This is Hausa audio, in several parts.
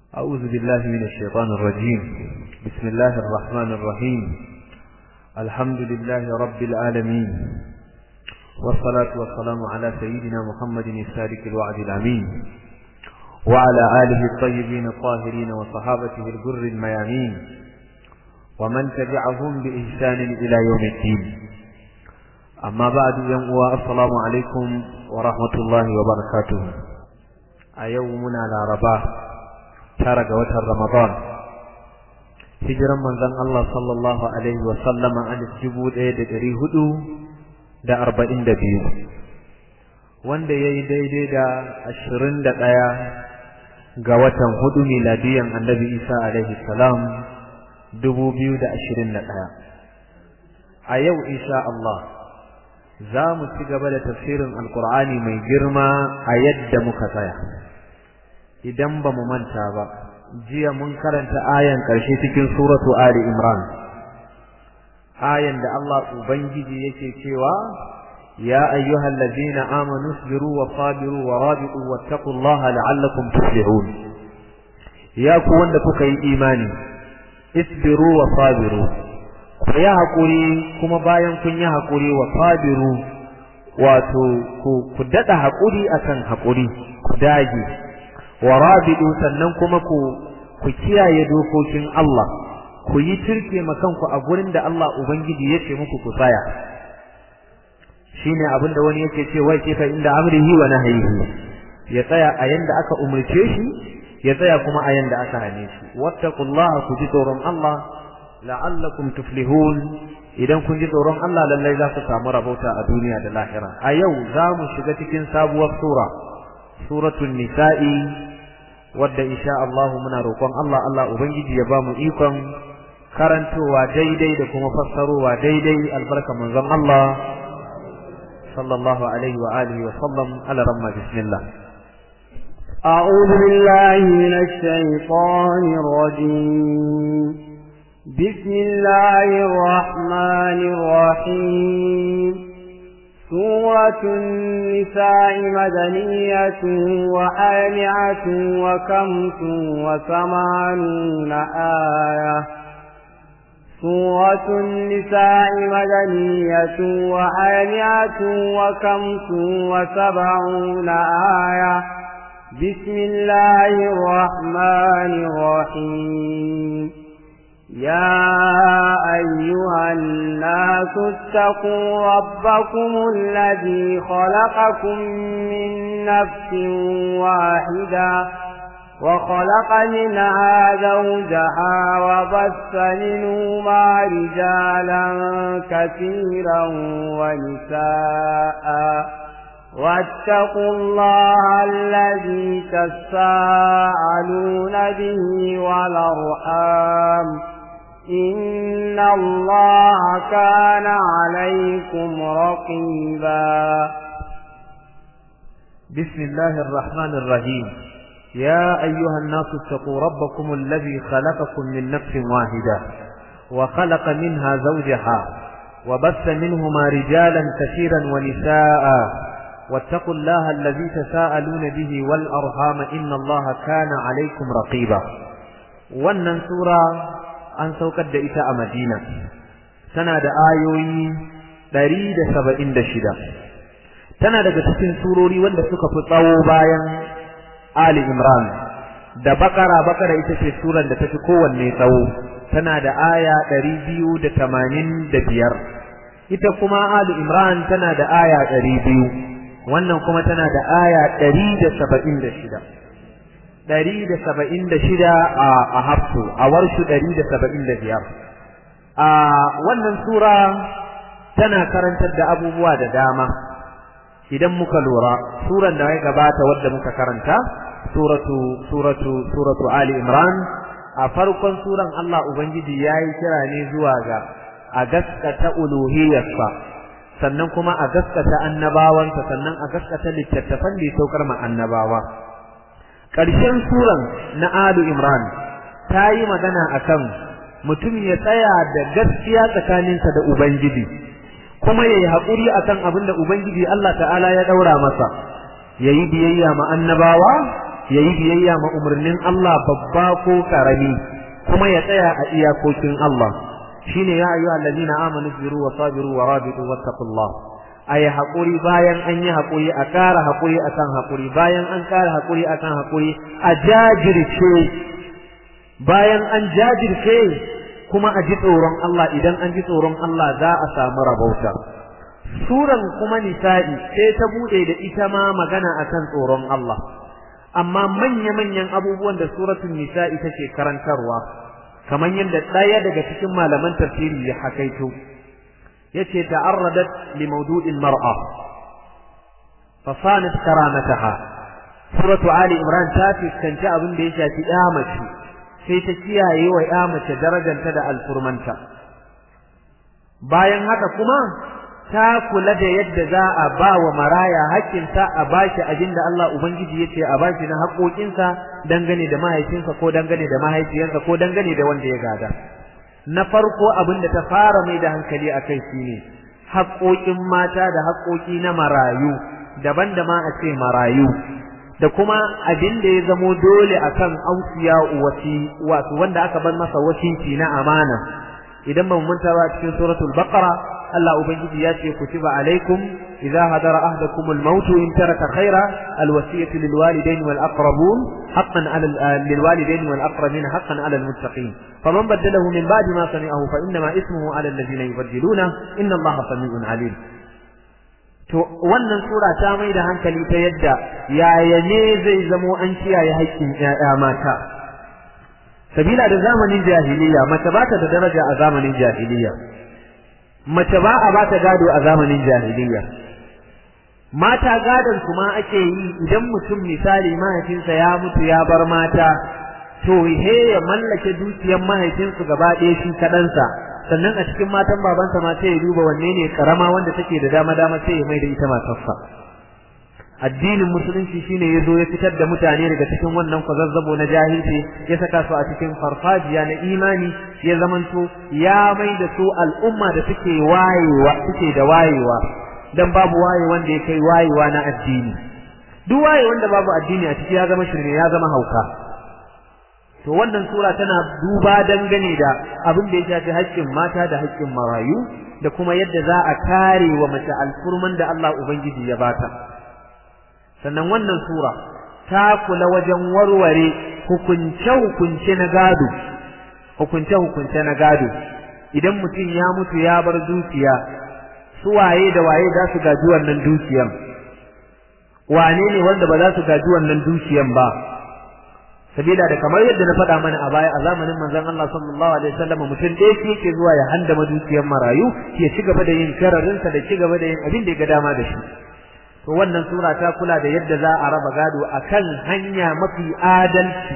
أعوذ بالله من الشيطان الرجيم بسم الله الرحمن الرحيم الحمد لله رب العالمين والصلاة والسلام على سيدنا محمد الصادق الوعد الأمين وعلى آله الطيبين الطاهرين وصحابته الجر الميامين ومن تبعهم بإحسان إلى يوم الدين أما بعد يوم السلام عليكم ورحمة الله وبركاته أيومنا لا رباه tara ga watan Ramadan hijiran manzon Allah sallallahu alaihi wa sallama an dubu ɗaya da ɗari hudu da arba'in da biyu wanda ya yi daidai da ashirin da ɗaya ga watan hudu miladiyan annabi Isa alaihi salam dubu biyu da ashirin da ɗaya a yau insha Allah za mu ci gaba da tafsirin alkur'ani mai girma a yadda muka tsaya idan ba mu manta ba jiya mun karanta ayan ƙarshe cikin suratu ali imran ayan da Allah ubangiji yake cewa ya ayyuhal ladina amanu isbiru wa sabiru wa rabitu wattaqullaha la'allakum tuflihun ya ku wanda kuka yi imani isbiru wa sabiru ku yi hakuri kuma bayan kun yi hakuri wa sabiru wato ku daɗa hakuri akan hakuri ku dage wa rabidu sannan kuma ku ku kiyaye dokokin Allah ku yi turke makanku a gurin da Allah ubangiji ya ce muku ku tsaya shine abin da wani yake ce wai fa inda amrihi wa nahyihi ya tsaya a yanda aka umurce shi ya tsaya kuma a yanda aka hane shi wattaqullaha ku ji tsoron Allah la'allakum tuflihun idan kun ji tsoron Allah lallai za ku samu rabauta a duniya da lahira a yau za mu shiga cikin sabuwar sura suratul nisa'i wadda insha Allah muna roƙon Allah Allah ubangiji ya bamu ikon karantowa daidai da kuma fassarowa daidai albarka manzon Allah sallallahu alaihi wa alihi wa sallam ala ramma bismillah أعوذ بالله من الشيطان الرجيم بسم الله الرحمن الرحيم سورة النساء مدنية وآلعة وكمس وثمانون آية سورة النساء مدنية وآلعة وكمس وسبعون آية بسم الله الرحمن الرحيم يا أيها الناس اتقوا ربكم الذي خلقكم من نفس واحدة وخلق منها زوجها وبث منهما رجالا كثيرا ونساء واتقوا الله الذي تساءلون به والأرحام إن الله كان عليكم رقيبا بسم الله الرحمن الرحيم يا أيها الناس اتقوا ربكم الذي خلقكم من نفس واحدة وخلق منها زوجها وبث منهما رجالا كثيرا ونساء واتقوا الله الذي تساءلون به والأرحام إن الله كان عليكم رقيبا wannan sura an saukar da ita a Madina tana da ayoyi 176 tana daga cikin surori wanda suka fi tsawo bayan Ali Imran da Bakara Bakara ita ce suran da tafi kowanne tsawo tana da aya 285 ita kuma Ali Imran tana da aya 200 wannan kuma tana da aya 176 ɗari da saba'in da shida a hafsu a warshu ɗari da saba'in da biyar a wannan sura tana karantar da abubuwa da dama idan muka lura suran da ya gabata wadda muka karanta suratu suratu suratu ali imran a farkon suran Allah ubangiji yayi kira ne zuwa ga a gaskata uluhiyarsa sannan kuma a gaskata annabawansa sannan a gaskata littattafan da ya saukar ma annabawa ƙarshen suran na Alu Imran ta yi magana akan mutum ya tsaya da gaskiya tsakaninsa da Ubangiji kuma ya yi haƙuri akan abin da Ubangiji Allah ta'ala ya ɗaura masa ya yi biyayya ma annabawa yayi biyayya ma umarnin Allah babba ko karami kuma ya tsaya a iyakokin Allah shine ya ayyuha allazina amanu biru wa sabiru wa rabitu wattaqullah ayi hakuri bayan an yi hakuri a kara hakuri akan hakuri bayan an kara hakuri akan hakuri a jajirce bayan an jajirce kuma a ji tsoron Allah idan an ji tsoron Allah za a samu rabauta suran kuma nisa'i sai ta bude da ita ma magana akan tsoron Allah amma manya-manyan abubuwan da suratul nisa'i take karantarwa kamar yadda ɗaya daga cikin malaman tafsiri ya hakaito yace ta'arradat li mawdu'il mar'a fa sanat karamataha suratu ali imran ta fuskanci abin da ya shafi ya mace sai ta kiyaye wa ya mace darajanta da alfurmanta bayan haka kuma ta kula da yadda za a ba wa maraya haƙƙinsa a bashi abin da Allah Ubangiji ya ce a bashi na haƙoƙinsa dangane da mahaifinsa ko dangane da mahaifiyarsa ko dangane da wanda ya gada. Na farko abin da ta fara mai da hankali a kai shi ne haƙoƙin mata da haƙoƙi na marayu daban da ma a ce marayu da kuma abin da ya zamo dole akan ausiya wasi wato wanda aka bar masa wasiki na amana idan ba mu manta ba cikin suratul baqara Allah ubangiji ya ce kutiba alaikum idza hadara ahdakum al-maut in taraka khaira al-wasiyatu lil walidayn wal aqrabun haqqan ala lil walidayn wal aqrabin haqqan ala al-muttaqin faman badalahu min ba'di ma sami'ahu fa inna ma ismuhu ala alladhina yubaddiluna inna Allaha sami'un alim to wannan sura ta mai da hankali ta yadda yaya ne zai zamo an kiyaye haƙƙin ƴaƴa mata sabila da zamanin jahiliya mace ba ta da daraja a zamanin jahiliya mace ba a ba ta gado a zamanin jahiliya mata gadon su ma ake yi idan mutum misali mahaifinsa ya mutu ya bar mata to he ya mallake dukiyar mahaifinsu gaba ɗaya shi kaɗansa sannan a cikin matan babansa ma sai ya duba wanne ne karama wanda take da dama dama sai ya mai da ita matarsa addinin musulunci shine ya zo ya fitar da mutane daga cikin wannan kwazazzabo na jahilci ya saka su a cikin farfajiya na imani ya zamanto ya mai da su al'umma da suke wayewa suke da wayewa dan babu waye wanda ya kai wayewa na addini duk waye wanda babu addini a ciki ya zama shirme ya zama hauka to wannan sura tana duba dangane da abin da ya shafi haƙƙin mata da haƙƙin marayu da kuma yadda za a kare wa mace alfurman da Allah Ubangiji ya bata sannan wannan sura ta kula wajen warware hukunce-hukunce na gado hukunce-hukunce na gado idan mutum ya mutu ya bar dukiya su waye da waye za su gaji wannan dukiyan wane ne wanda ba za su gaji wannan dukiyan ba sabila da kamar yadda na faɗa mana a baya a zamanin manzon Allah sallallahu alaihi wasallam mutum ɗaya shi yake zuwa ya handama dukiyar marayu ya ci gaba da yin kararinsa da ci gaba da yin abin da ya ga dama da shi to wannan sura ta kula da yadda za a raba gado akan hanya mafi adalci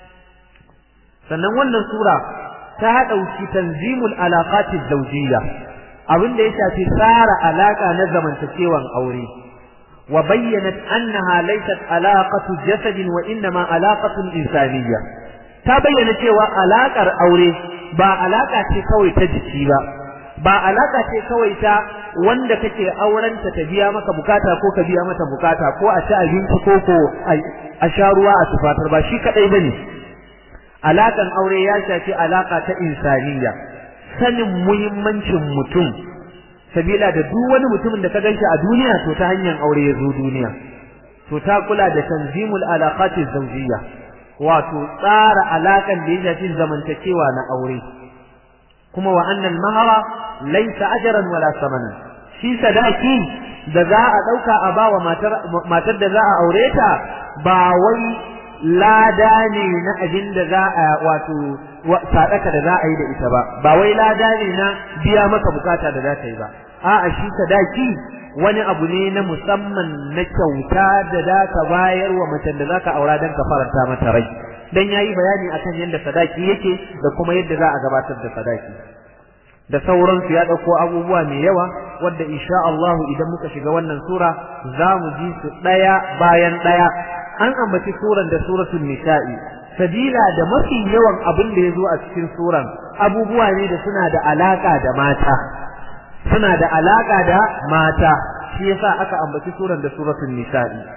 sannan wannan sura ta ɗauki tanzimul alaqatiz zawjiyya abin da ya shafi tsara alaka na zamantakewan aure wa bayyanat annaha laysat alaqatu jasadin wa innama alaqatun insaniyya ta bayyana cewa alakar aure ba alaka ce kawai ta jiki ba ba alaka ce kawai ta wanda kake aurenta ta biya maka bukata ko ka biya mata bukata ko a ci abinci ko ko a sha ruwa a tufatar ba shi kadai bane alakan aure ya shafi alaka ta insaniya sanin muhimmancin mutum sabila da duk wani mutumin da ka ganshi a duniya to ta hanyar aure ya zo duniya to ta kula da tanzimul alaqati zawjiyya wato tsara alakan da ya shafi zamantakewa na aure kuma wa annal mahara laysa ajran wala samanan shi sadaki da za a dauka a bawa matar matar da za a aure ta ba wai lada ne na abin da za a wato sadaka da za a yi da ita ba ba wai lada ne na biya maka bukata da za ta yi ba a'a shi sadaki wani abu ne na musamman na kyauta da za ka bayar wa macen da za ka aura don ka faranta mata rai dan yayi bayani akan yadda sadaki yake da kuma yadda za a gabatar da sadaki da sauransu ya ɗauko abubuwa mai yawa wadda insha Allah idan muka shiga wannan sura za mu ji su ɗaya bayan ɗaya an ambaci suran da suratul nisa'i sabila da mafi yawan abin da ya zo a cikin suran abubuwa ne da suna da alaka da mata suna da alaka da mata shi yasa aka ambaci suran da suratul nisa'i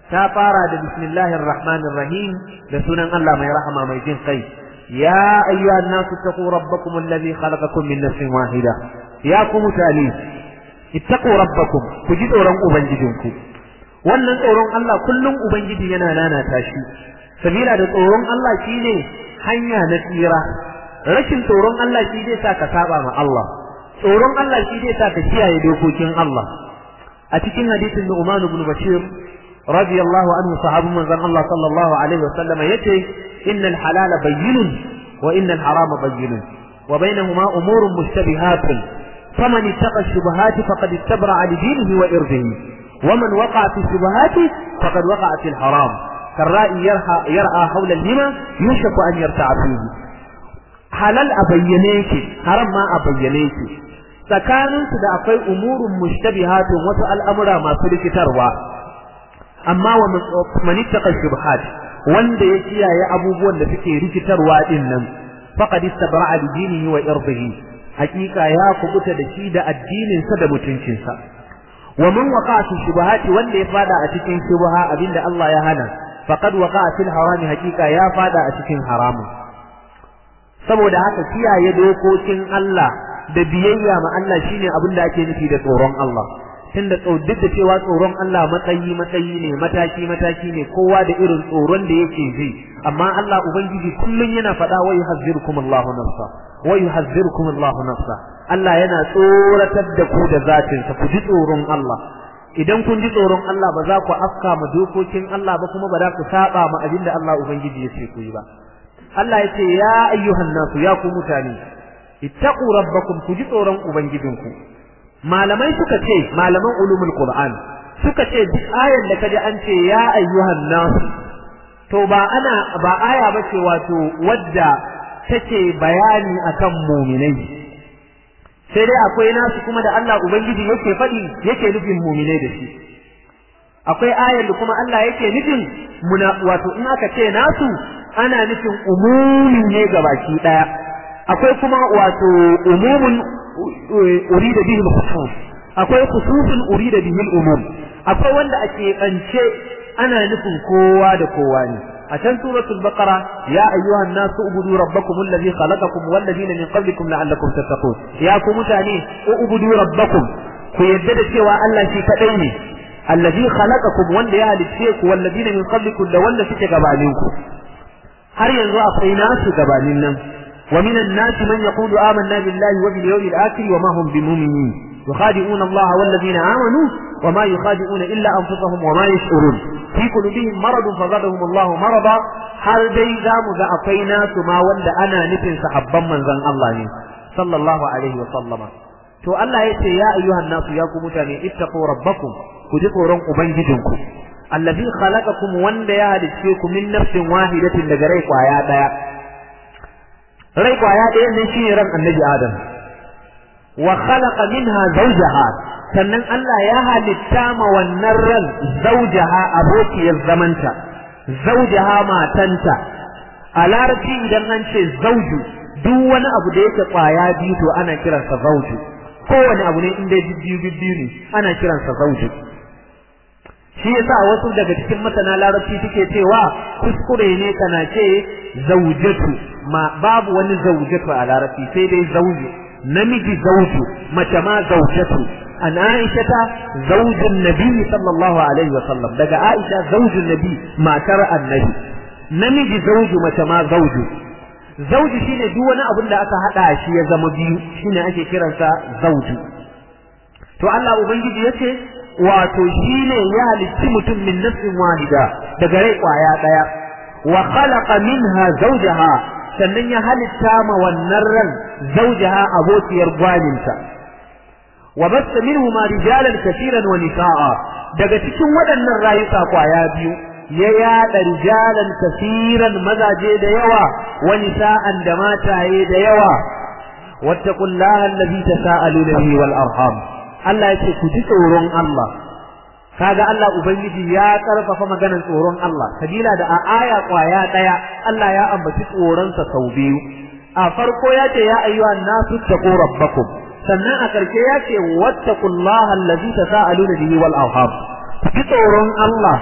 ta fara da bismillahir rahmanir rahim da sunan Allah mai rahama mai jin kai ya ayyuhan nasu taqu rabbakum alladhi khalaqakum min nafsin wahida ya ku mutane ittaqu rabbakum ku ji tsoron ubangijinku wannan tsoron Allah kullum ubangiji yana nanata shi sabila da tsoron Allah shine hanya na tsira rashin tsoron Allah shi zai sa ka saba ma Allah tsoron Allah shi zai sa ka kiyaye dokokin Allah a cikin hadisin Nu'man ibn Bashir radiyallahu anhu sahabun manzon Allah sallallahu alaihi wa sallama yace innal halala bayyinun wa innal harama bayyinun wa bainahuma umurun mushtabihatun faman ittaqa ash-shubuhati faqad istabra'a li dinihi wa irdihi ومن وقع في الشبهات فقد وقع في الحرام كالرائي يرعى, يرعى حول الهمة يوشك أن يرتع فيه halal a bayyane yake haram ma a bayyane yake tsakanin su da akwai umurun mushtabihatun wasu al'amura masu rikitarwa amma wa man ittaqa shubhat wanda ya kiyaye abubuwan da suke rikitarwa din nan faqad istabra'a li dinihi wa irdihi hakika ya kubuta da shi da addinin sa da mutuncin sa wa man waqa'a fi shubahati wanda ya fada a cikin shubha abinda Allah ya hana faqad waqa'a fil harami hakika ya fada a cikin haramun saboda haka kiyaye dokokin Allah da biyayya ma Allah shine abin da ake nufi da tsoron Allah tunda duk da cewa tsoron Allah matsayi matsayi ne mataki mataki ne kowa da irin tsoron da yake ji amma Allah ubangiji kullun yana faɗa wa yuhazzirukum Allahu nafsa wa yuhazzirukum Allahu nafsa Allah yana tsoratar da ku da zatin sa ku ji tsoron Allah idan kun ji tsoron Allah ba za ku afka ma dokokin Allah ba kuma ba za ku saba ma abin da Allah ubangiji ya ce ku yi ba Allah ya ce ya ayyuhan nasu ya ku mutane ittaqu rabbakum ku ji tsoron ubangijinku malamai suka ce malaman ulumul qur'an suka ce duk ayan da kaji an ce ya ayyuhan nasu to ba ana ba aya ba ce wato wadda take bayani akan mu'minai sai dai akwai nasu kuma da Allah ubangiji yake faɗi yake nufin mu'minai da shi akwai ayar da kuma Allah yake nufin muna wato in aka ce nasu ana nufin umumi ne gabaki daya akwai kuma wato umumun urida bihi al-khusus akwai khususun urida bihi al-umum akwai wanda ake kance ana nufin kowa da kowa ne a can suratul baqara ya ayyuhan nasu ubudu rabbakum alladhi khalaqakum wal ladina min qablikum la'allakum tattaqun ya ku mutane ubudu rabbakum ku yadda da cewa Allah shi kadai ne alladhi khalaqakum wanda ya halicce ku wal ladina min qablikum da wanda suke gabaninku har yanzu akwai nasu gabanin nan wa minan nasi man yaqulu amanna billahi wa bil yawmil akhir wa ma hum bimu'minin yukhadi'una Allah wal ladina amanu wa ma yukhadi'una illa anfusahum wa ma yash'urun fi qulubihim maradun fazadahum Allah marada har dai zamu ga akwai nasu ma wanda ana nufin sahabban manzon Allah ne sallallahu alaihi wa sallama to Allah yace ya ayyuhan nasu ya ku mutane ittaqu rabbakum ku ji tsoron ubangijinku allazi khalaqakum wanda ya halicce ku min nafsin wahidatin daga rai kwaya daya rai kwaya daya ne shine ran annabi adam wa khalaqa minha zawjaha sannan Allah ya halitta ma wannan ran zawjaha abokiyar zamanta zawjaha matanta a larabci idan an ce zauju duk wani abu da yake kwaya biyu to ana kiransa zauju kowane abu ne inda biyu biyu ne ana kiransa zauju shi yasa wasu daga cikin masana larabci suke cewa kuskure ne kana ce zaujatu ma babu wani zaujatu a larabci sai dai zauju namiji zauju mace ma zaujatu an aishata zaujin nabi sallallahu alaihi wa sallam daga aisha zaujin nabi matar annabi namiji zauju mace ma zauju zauju shine duk wani abin da aka hada shi ya zama biyu shine ake kiransa zauju to Allah ubangiji yace wato shine ya halicci mutum min nafsin wahida daga rai kwaya daya wa khalaqa minha zawjaha sannan ya halitta ma wannan ran zawjaha abokiyar gwaninta wa basta minhuma rijalan kaseeran wa nisaa daga cikin waɗannan rayuka kwaya biyu ya yada rijalan kaseeran mazaje da yawa wa nisaan da mataye da yawa wattaqullaha allazi tasaaluna bihi wal arham Allah ya ce ku ji tsoron Allah kaga Allah ubangiji ya karfafa maganar tsoron Allah sabila da a aya kwaya daya Allah ya ambaci tsoron sa sau biyu a farko ya ce ya ayyuhan nasu taqu rabbakum sannan a karshe ya ce wattaqullaha allazi tasaaluna bihi wal arham ku ji tsoron Allah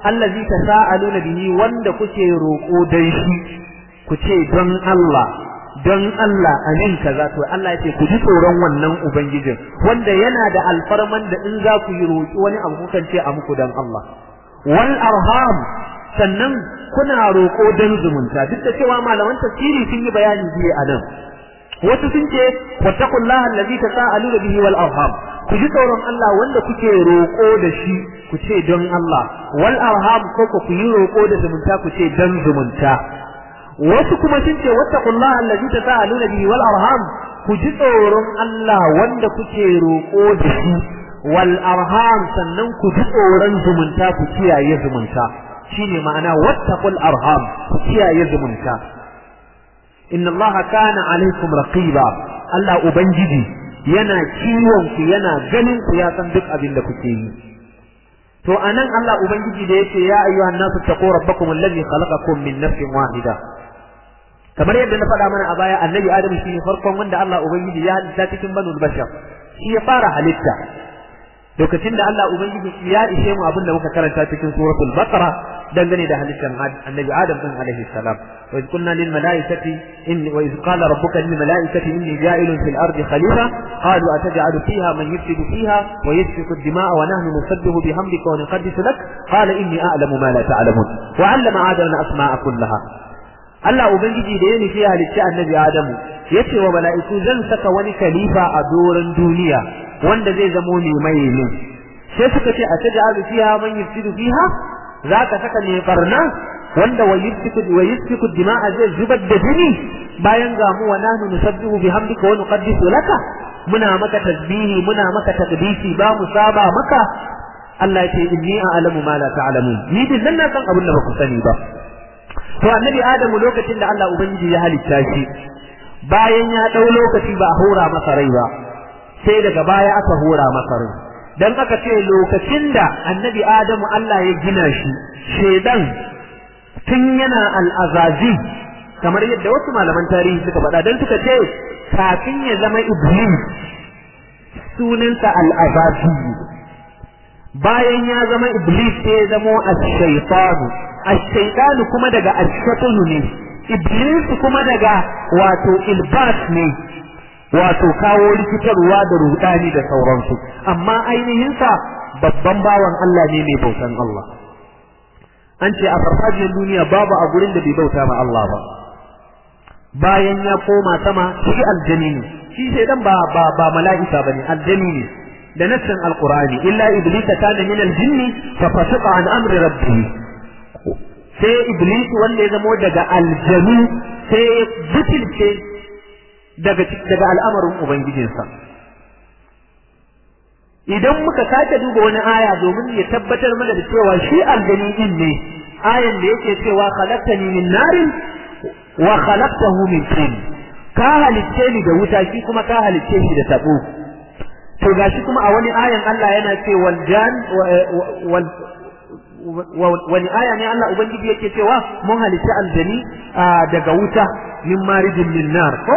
allazi tasaaluna bihi wanda kuke roko dan shi ku ce don Allah don Allah amin kaza to Allah yace ku ji tsoron wannan ubangijin wanda yana da alfarman da in za ku yi roki wani abu kukan ce a muku dan Allah wal arham sannan kuna roko dan zumunta duk da cewa malaman tafsiri sun yi bayani biye a nan wasu sun ce wattaqullaha allazi tasaaluna bihi wal arham ku ji tsoron Allah wanda kuke roko da shi ku ce don Allah wal arham ko ku yi roko da zumunta ku ce dan zumunta wasu kuma sun ce wattaqullaha allazi tasaaluna bihi wal arham ku ji tsoron Allah wanda kuke roko da shi wal arham sannan ku ji tsoron zumunta ku kiyaye zumunta shine ma'ana wattaqul arham ku kiyaye zumunta inna allaha kana alaikum raqiba Allah ubangiji yana kiwon ku yana ganin ku ya san duk abin da kuke yi to anan Allah ubangiji da yake ya ayyuhan nasu taqu rabbakum alladhi khalaqakum min nafsin wahida kamar yadda na faɗa mana a baya annabi adam shine farkon wanda Allah ubangiji ya halitta cikin banul bashar shi ya fara halitta lokacin da Allah ubangiji ya ishe mu abin da muka karanta cikin suratul baqara dangane da halittar annabi adam din alaihi salam wa iz qulna lil malaikati inni wa iz qala rabbuka lil malaikati inni ja'ilun fil ardi khalifa qalu ataj'alu fiha man yufsidu fiha wa yasfiku ad-dima'a wa nahnu nusabbihu bihamdika wa nuqaddisu lak qala inni a'lamu ma la ta'lamun wa 'allama adama asma'a kullaha Allah ubangiji da ya nufi halicci annabi adamu yace wa mala'iku zan saka wani khalifa a doron duniya wanda zai zamo ne mai ne sai suka ce a taj'alu fiha man yufsidu fiha zaka saka ne barna wanda wa yusfiku wa yusfiku dima'a zai zubar da jini bayan ga mu wa nahnu nusabbihu bihamdika wa nuqaddisu laka muna maka tasbihi muna maka taqdisi ba mu saba maka Allah ya ce inni a'lamu ma la ta'lamun ni din nan na san abin da ba ku sani ba to annabi adamu lokacin da Allah ubangiji ya halitta shi bayan ya dau lokaci ba a hora masa rai ba sai daga baya aka hora masa rai dan aka ce lokacin da annabi adamu Allah ya gina shi shedan tun yana al'azazi kamar yadda wasu malaman tarihi suka faɗa dan suka ce kafin ya zama iblis sunansa al'azazi bayan ya zama iblis sai ya zamo ash-shaytanu ash-shaytanu kuma daga ash-shaytanu ne iblis kuma daga wato ilbas ne wato kawo rikitarwa da rudani da sauransu amma ainihin sa babban bawan Allah ne mai bautan Allah an ce a farfajiyar duniya babu a gurin da bai bauta ma Allah ba bayan ya koma sama shi aljani ne shi sai dan ba ba, ba mala'ika bane aljani ne da nassin alqur'ani illa iblis kana min aljinn fa fasaqa an amri rabbih sai iblis wanda ya zamo daga aljanu sai butulce daga daga al'amarin ubangijinsa idan muka sake duba wani aya domin ya tabbatar mana da cewa shi aljani din ne ayan da yake cewa khalaqtani min narin wa khalaqtahu min tin ka halicce ni da wuta shi kuma ka halicce shi da tabo to gashi kuma a wani ayan Allah yana ce wal jan wal wani aya ne Allah ubangiji yake cewa mun halicci aljani daga wuta min marijin min nar ko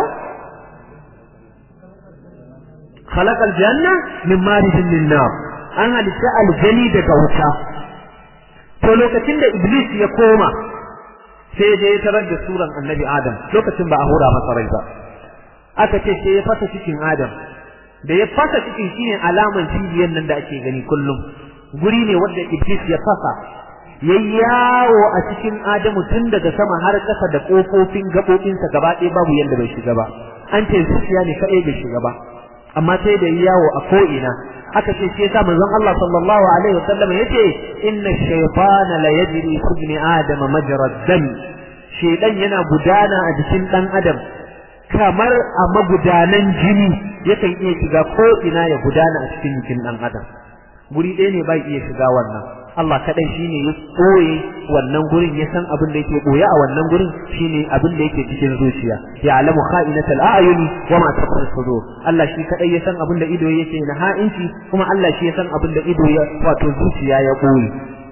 خلق الجنة من مارج من نار an halitta aljani daga wuta to lokacin da iblis ya koma sai je ya tarar da suran annabi adam lokacin ba a hura masa rai ba aka ce sai ya fasa cikin adam da ya fasa cikin shine alaman cibiyar nan da ake gani kullum guri ne wanda iblis ya fasa ya yawo a cikin adamu tun daga sama har kasa da kofofin gaɓoɓinsa gaba ɗaya babu yadda bai shiga ba an ce zuciya ne kaɗai bai shiga ba amma sai da yawo a ko'ina aka ce shi yasa manzon Allah sallallahu alaihi wasallam yace inna shaytana la yajri fi ibn adam majra dam shaytan yana gudana a jikin dan adam kamar a magudanan jini yakan iya shiga ko ina ya gudana a cikin jikin dan adam guri ɗaya ne bai iya shiga wannan Allah kadai shine ya koye wannan gurin ya san abin da yake koya a wannan gurin shine abin da yake cikin zuciya ya alamu kha'inatal a'yuni wa ma taqul sudur Allah shi kadai ya san abin da ido yake na ha'inci kuma Allah shi ya san abin da ido ya wato zuciya ya koyi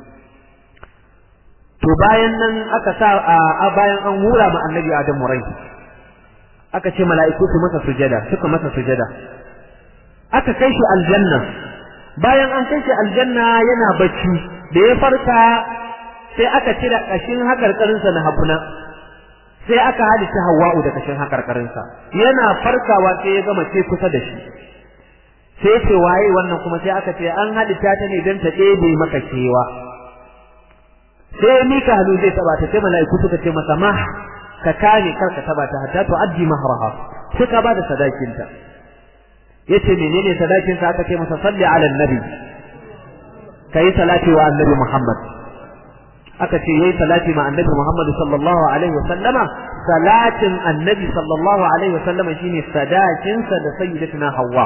to bayan nan aka sa a bayan an hura ma annabi Adam rai aka ce mala'iku su masa sujada suka masa sujada aka kai shi aljanna bayan an kai shi aljanna yana bacci da ya farka sai aka cire kashin hakarkarinsa na habuna sai aka halitta Hawwa'u da kashin hakarkarinsa yana farkawa sai ya gama ce kusa da shi sai ce waye wannan kuma sai aka ce an halitta ta ne don ta ɗebe maka kewa sai mika hannu zai taba ta sai mala'iku suka ce masa ma ka kame kar ka taba ta hatta to addi mahraha sai ka bada sadakinta yace menene sadakinsa aka ce masa salli ala annabi kai salati wa annabi Muhammad aka ce yayi salati ma annabi Muhammad sallallahu alaihi wasallama salatin annabi sallallahu alaihi wasallama shine sadakin sa da sayyidatuna Hawwa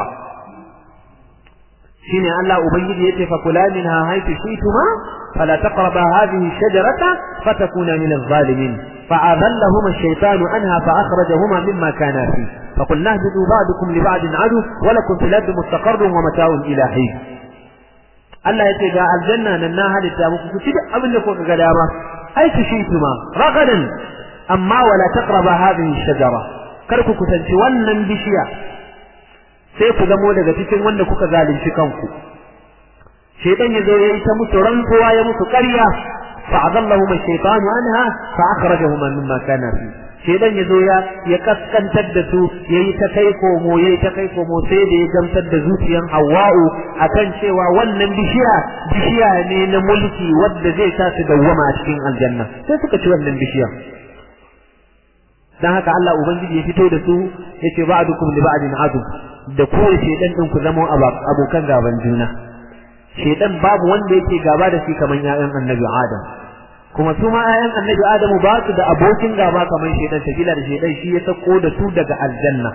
shine Allah ubangiji yace fa kula minha haythu shaytuma fala taqraba hadhihi shajarata fatakuna min adh-dhalimin فأذلهما الشيطان عنها فأخرجهما مما كانا فيه فقلنا اهبطوا بعضكم لبعض عدو ولكم في الأرض مستقر ومتاع إلى حين Allah ya ce ga aljanna nan na halitta muku ku ci duk abin da kuka ga dama ai ku shi tuma ragadan amma wala taqraba hadhihi shajara kar ku kusanci wannan bishiya sai ku zamo daga cikin wanda kuka zalunci kanku shaytan yazo yayi ta musu rantsuwa ya musu ƙarya fa'adallahum ash-shaytanu anha fa akhrajahuma mimma kana fi shedan yazo ya ya kaskantar da su yayi ta kai komo yayi ta kai komo sai da ya gamsar da zuciyan Hawwa'u akan cewa wannan bishiya bishiya ne na mulki wanda zai sa su dawwama a cikin aljanna sai suka ci wannan bishiya dan haka Allah ubangiji ya fito da su yace ba'dukum li ba'din adu da kowace shedan din ku zama abokan gaban juna shedan babu wanda yake gaba da shi kaman ƴaƴan annabi Adam kuma su ma ƴaƴan annabi Adamu ba su da abokin gaba kamar shedan sabila da shedan shi ya sako da su daga aljanna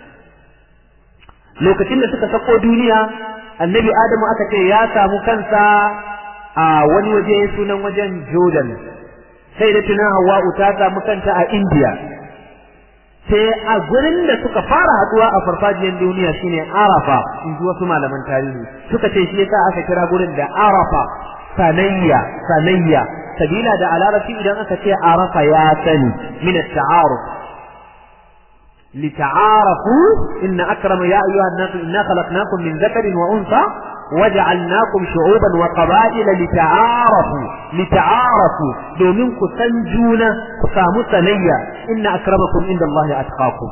lokacin da suka sako duniya annabi Adamu aka ce ya samu kansa a wani waje sunan wajen Jordan sai da tunan Hawwa'u ta samu kanta a India sai a gurin da suka fara haduwa a farfajiyar duniya shine Arafa in ji wasu malaman tarihi suka ce shi yasa aka kira gurin da Arafa sanayya sanayya sabila da a larabci idan aka ce arafa ya sani min at-ta'aruf lita'arafu inna akrama ya ayyuhan nas inna khalaqnakum min dhakarin wa unsa waja'alnakum shu'uban wa qaba'ila lita'arafu lita'arafu domin ku san juna ku samu sanayya inna akramakum indallahi atqakum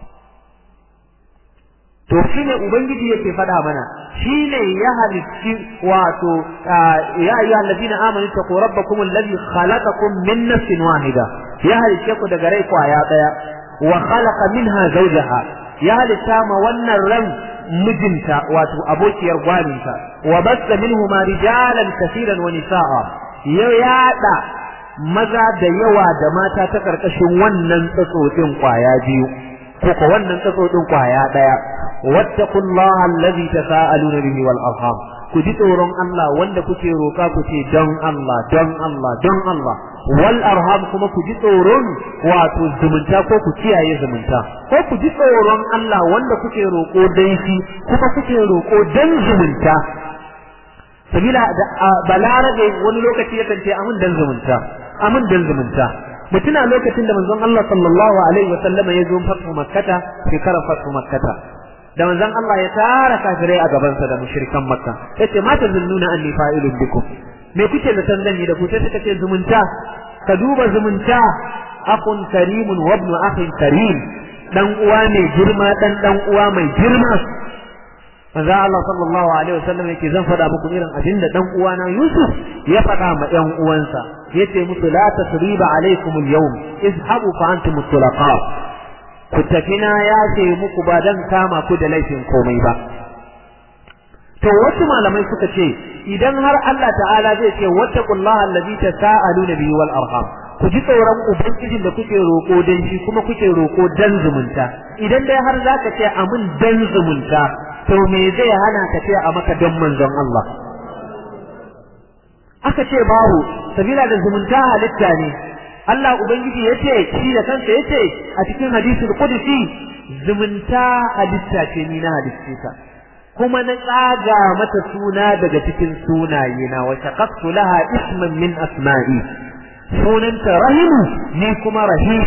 to shine ubangiji yake faɗa mana shine ya halitti wato ya ayyuhal ladina amanu taqu rabbakum alladhi khalaqakum min nafsin wahida ya halitte ku daga rai kwaya daya wa khalaqa minha zawjaha ya halitta ma wannan ran mijinta wato abokiyar gwaninta wa basta minhuma rijalan kaseeran wa nisaa ya yada maza da yawa da mata ta karkashin wannan tsatsotsin kwaya biyu ko ko wannan tsatsotsin kwaya daya wattaqullaha allazi tasaaluna bihi wal arham ku ji tsoron Allah wanda kuke roka ku ce don Allah don Allah don Allah wal arham kuma ku ji tsoron wato zumunta ko ku kiyaye zumunta ko ku ji tsoron Allah wanda kuke roko dan shi kuma kuke roko dan zumunta sabila da balarabe wani lokaci yakan ce amin dan zumunta amin dan zumunta mutuna lokacin da manzon Allah sallallahu alaihi wa sallama ya zo fatu makkata shekarar fatu makkata da manzon Allah ya tara kafirai a gabansa da mushrikan makka yace ma tazunnuna anni fa'ilun bikum me kuke da san yi da ku sai suka ce zumunta ka duba zumunta akun karimun wa ibnu akhin karim dan uwa mai girma dan dan uwa mai girma manzo Allah sallallahu alaihi wasallam yake zan faɗa muku irin abin da dan uwana Yusuf ya faɗa ma ɗan uwansa yace musu la tasriba alaikum al-yawm izhabu fa antum tulaqa ku tafi na ya ce muku ba dan kama ku da laifin komai ba to wasu malamai suka ce idan har Allah ta'ala zai ce wattaqullaha allazi tasaaluna bihi wal arham ku ji tsoron ubangijin da kuke roko dan shi kuma kuke roko dan zumunta idan dai har zaka ce amin dan zumunta to me zai hana ka ce a maka dan manzon Allah aka ce babu sabila da zumunta halitta ne Allah ubangiji yace shi da kansa yace a cikin hadisul qudsi zumunta halitta ce ni na halitta ta kuma na tsaga mata suna daga cikin sunaye na wa shaqaqtu laha isman min asma'i sunanta rahimu ni kuma rahim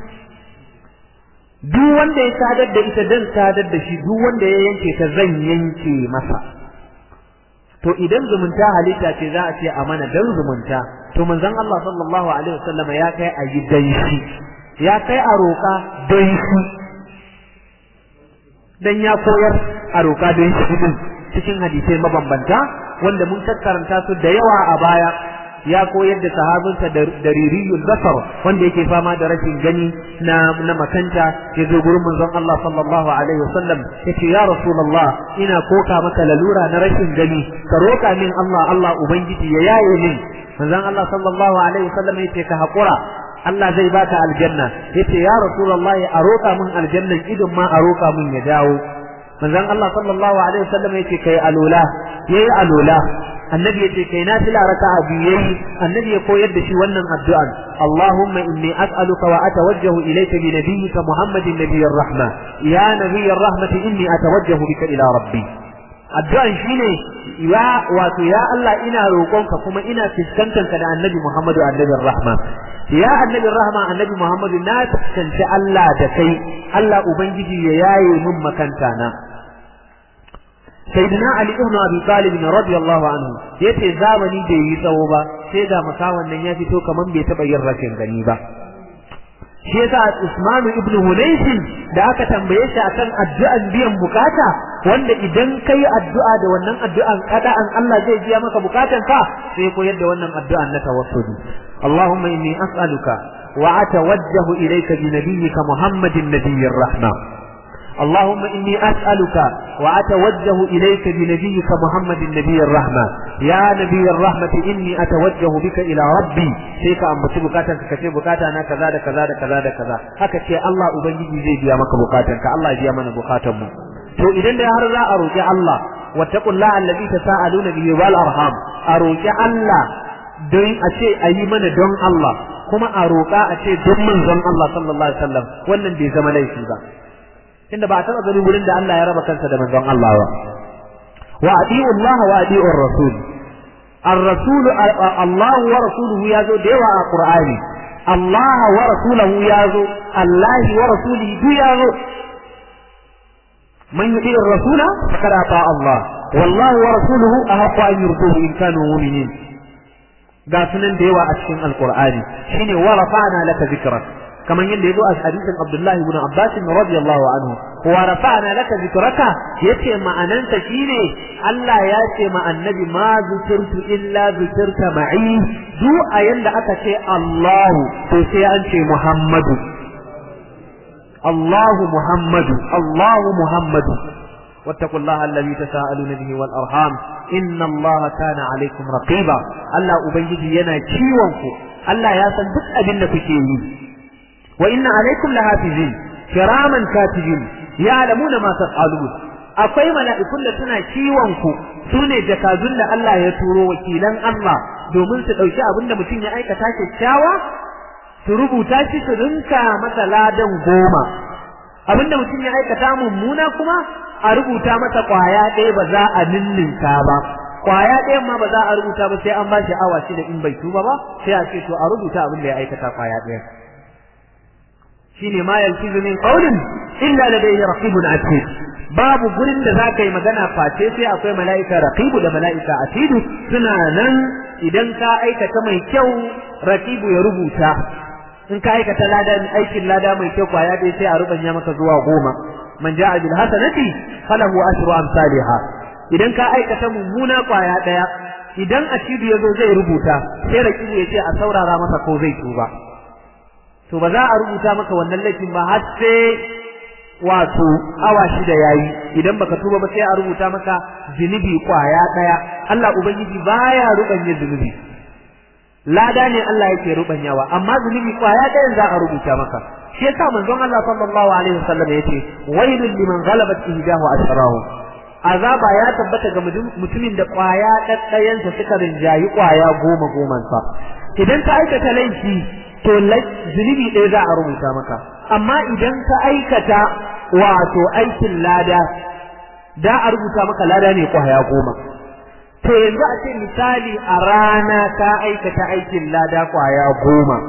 duk wanda ya sadar da ita dan sadar da shi duk wanda ya yanke ta zan yanke masa to idan zumunta halitta ce za a ce a mana dan zumunta to manzon Allah sallallahu alaihi wasallam ya kai a yi dan shi ya kai a roƙa don shi dan ya koyar a roƙa don shi din cikin hadisai mabambanta wanda mun karanta su da yawa a baya ya koyar da sahabinsa da ririyul basar wanda yake fama da rashin gani na na makanta ya zo gurin manzon Allah sallallahu alaihi wasallam yace ya rasulullah ina koka maka lalura na rashin gani ka roka min Allah Allah ubangiji ya yaye min manzon Allah sallallahu alaihi wasallam yace ka hakura Allah zai baka aljanna yace ya rasulullah a roka min aljanna idan ma a roka min ya dawo manzon Allah sallallahu alaihi wasallam yace kai alula yayi alula annabi yace kai nafila raka'a biyu yayi annabi ya koyar da shi wannan addu'an Allahumma inni as'aluka wa atawajjahu ilayka bi nabiyyika Muhammadin nabiyyir rahma ya nabiyyir rahmati inni atawajjahu bika ila rabbi addu'an shine ya wato ya Allah ina roƙonka kuma ina fuskantar ka da annabi Muhammadu annabiyir rahma ya annabiyir rahma annabi Muhammadu na fuskanci Allah da kai Allah ubangiji ya yaye min makanta na sayyidina ali ibn abi talib radiyallahu anhu yace zamani bai yi tsawo ba sai ga makawan nan ya fito kaman bai taba yin rashin gani ba shi yasa Usman ibn Hunayf da aka tambaye shi akan addu'an biyan bukata wanda idan kai addu'a da wannan addu'an kada an Allah zai biya maka bukatan ka sai koyar da wannan addu'an na tawassuli Allahumma inni as'aluka wa atawajjahu ilayka bi nabiyyika Muhammadin nabiyyir rahma اللهم إني أسألك وأتوجه إليك بنبيك محمد النبي الرحمة يا نبي الرحمة إني أتوجه بك إلى ربي شيك أم بتي بكاتك كتي بكاتا أنا كذا كذا كذا كذا هكا شيء الله أبنجي زي بيا مك بكاتك الله يجي من بكاتم to idan da har za a roƙi Allah wattaqullaha allazi tasaaluna bihi wal arham a roƙi Allah don a ce a yi mana don Allah kuma a roƙa a ce don manzon Allah sallallahu alaihi wasallam wannan bai zama laifi ba tunda ba a taɓa gani wurin da Allah ya raba kansa da manzon Allah ba wa adi'u Allah wa adi'u ar-rasul ar-rasul Allah wa rasuluhu yazo da yawa a Qur'ani Allah wa rasuluhu yazo Allah wa rasulihi du yazo man yuti ar-rasul faqad ata Allah wallahu wa rasuluhu ahqqu an yurduhu in kanu mu'minin ga sunan da yawa a cikin alqur'ani shine wa rafa'na laka zikrak كما يلي يدو حديث عبد الله بن عباس رضي الله عنه ورفعنا لك ذكرك يتي ما أنت شيني ألا ياتي مع النبي ما ذكرت إلا ذكرت معي دو أين أتى الله تسي أنت محمد الله محمد الله محمد واتقوا الله الذي تساءلون به والأرحام إن الله كان عليكم رقيبا ألا أبيدي ينا كيوانكم ألا ياسن بس أبن فكيني وإن عليكم لحافظين كراما كاتبين يعلمون ما تفعلون akwai mala'ikun da suna kiwon ku sune jakadun da Allah ya turo wakilan Allah domin su dauki abin da mutum ya aikata kyakkyawa su rubuta shi su rinka masa ladan goma abin da mutum ya aikata mummuna kuma a rubuta masa kwaya ɗaya ba za a ninninka ba kwaya ɗayan ma ba za a rubuta ba sai an ba shi awa shida in bai tuba ba sai a ce to a rubuta abin da ya aikata kwaya ɗaya shine ma yalfizu min qawlin illa ladayhi raqibun atid babu gurin da zaka yi magana face sai akwai mala'ika raqibu da mala'ika atidu suna nan idan ka aikata mai kyau raqibu ya rubuta in ka aikata lada aikin lada mai kyau kwaya dai sai a rubanya maka zuwa goma man ja'a bil hasanati falahu ashru amsalha idan ka aikata mummuna kwaya daya idan atidu yazo zai rubuta sai raqibu ya ce a saurara masa ko zai tuba to ba za a rubuta maka wannan laifin ba har sai wato awa shida yayi idan baka tuba ba sai a rubuta maka zunubi kwaya daya Allah ubangiji baya rubanye zunubi lada ne Allah yake rubanyawa amma zunubi kwaya dayan za a rubuta maka shi yasa manzon Allah sallallahu alaihi wasallam yace wailul liman ghalabat ihdahu ashrahu azaba ya tabbata ga mutumin da kwaya daddayansa suka rinjayi kwaya goma goman sa idan ka aikata laifi to zunubi ɗaya za a rubuta maka amma idan ka aikata wato aikin lada da a rubuta maka lada ne kwaya goma to yanzu a ce misali a rana ka aikata aikin lada kwaya goma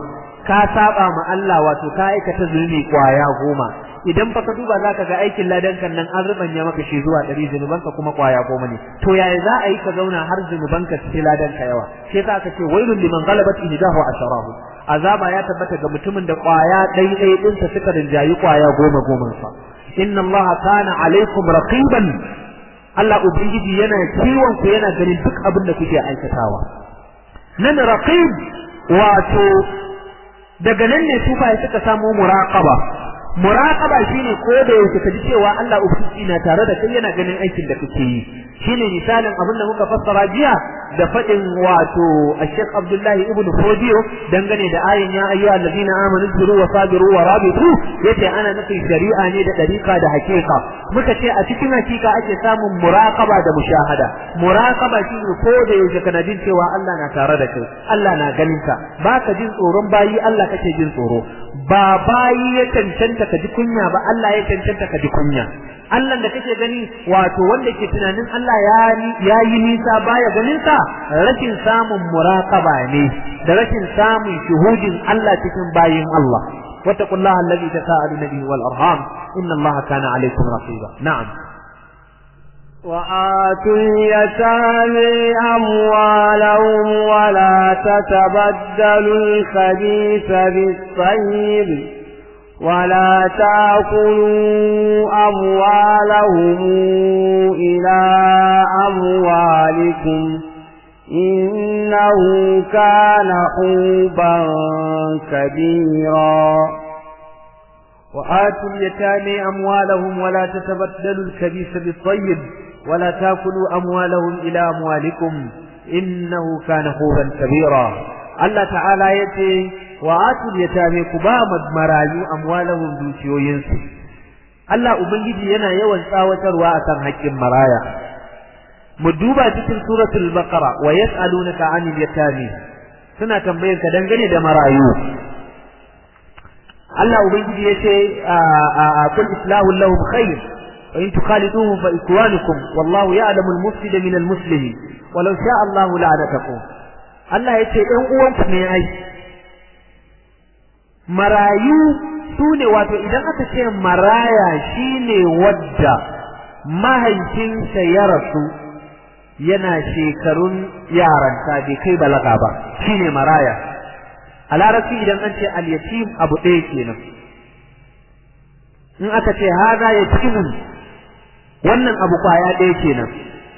ka saba ma Allah wato ka aikata zunubi kwaya goma idan fa ka duba zaka ga aikin ladan kan nan an rubanya maka shi zuwa ɗari zunubanka kuma kwaya goma ne to yaya za a yi ka zauna har zunubanka su ladan ka yawa sai ka aka ce wailul liman ghalabat ihdahu asharahu azaba ya tabbata ga mutumin da kwaya ɗai ɗai ɗinsa suka rinjayi kwaya goma goma sa inna allaha kana alaikum raqiban Allah ubangiji yana kiwon ku yana ganin duk abin da kuke aikatawa nan raqib wato daga nan ne sufaye suka samu muraqaba muraqaba shine ko da yake kaji cewa Allah ubangiji na tare da kai yana ganin aikin da kake yi shine misalin abin da muka fassara jiya da fadin wato Sheikh Abdullahi ibn Fodiyo dangane da ayin ya ayyuha allazina amanu zuru wa sabiru wa rabitu yace ana nufin shari'a ne da dariqa da hakika muka ce a cikin hakika ake samun muraqaba da mushahada muraqaba shine ko da yake kana jin cewa Allah na tare da kai Allah na ganin ka baka jin tsoron bayi Allah kake jin tsoro ba bayi ya cancanta ka ji kunya ba Allah ya cancanta ka ji kunya Allah da kake gani wato wanda ke tunanin Allah ya yi nisa baya ganin sa rashin samun muraqaba ne da rashin samun shuhudin Allah cikin bayin Allah wattaqullaha alladhi tasaaluna bihi wal arham inna Allaha kana alaykum raqiba na'am وآتوا اليتامى أموالهم ولا تتبدلوا الخبيث بالطيب ولا تأكلوا أموالهم إلى أموالكم إنه كان حوبا كبيرا وآتوا اليتامى أموالهم ولا تتبدلوا الخبيث بالطيب ولا تأكلوا أموالهم إلى أموالكم إنه كان حوبا كبيرا الله تعالى يتي وآتوا اليتامى كبامد مرايو أموالهم دوشيوينسو Allah Ubangiji yana yawan tsawatarwa akan haƙƙin maraya mu duba cikin suratul baqara wa yas'alunaka 'anil yatami suna tambayar ka dangane da marayu Allah Ubangiji yace a kul islahu lahum khair wa in tukhaliduhum fa ikwanukum wallahu ya'lamu al-mufsida min al-muslih walau sha'a Allah la'anatakum Allah yace ɗan uwanku ne ai marayu su ne wato idan aka ce maraya shine wadda mahaifinsa ya rasu yana shekarun yaranta bai kai balaga ba shine maraya a larabci idan an ce al-yatim abu ɗaya kenan in aka ce haza yatimun wannan abu kwaya ɗaya kenan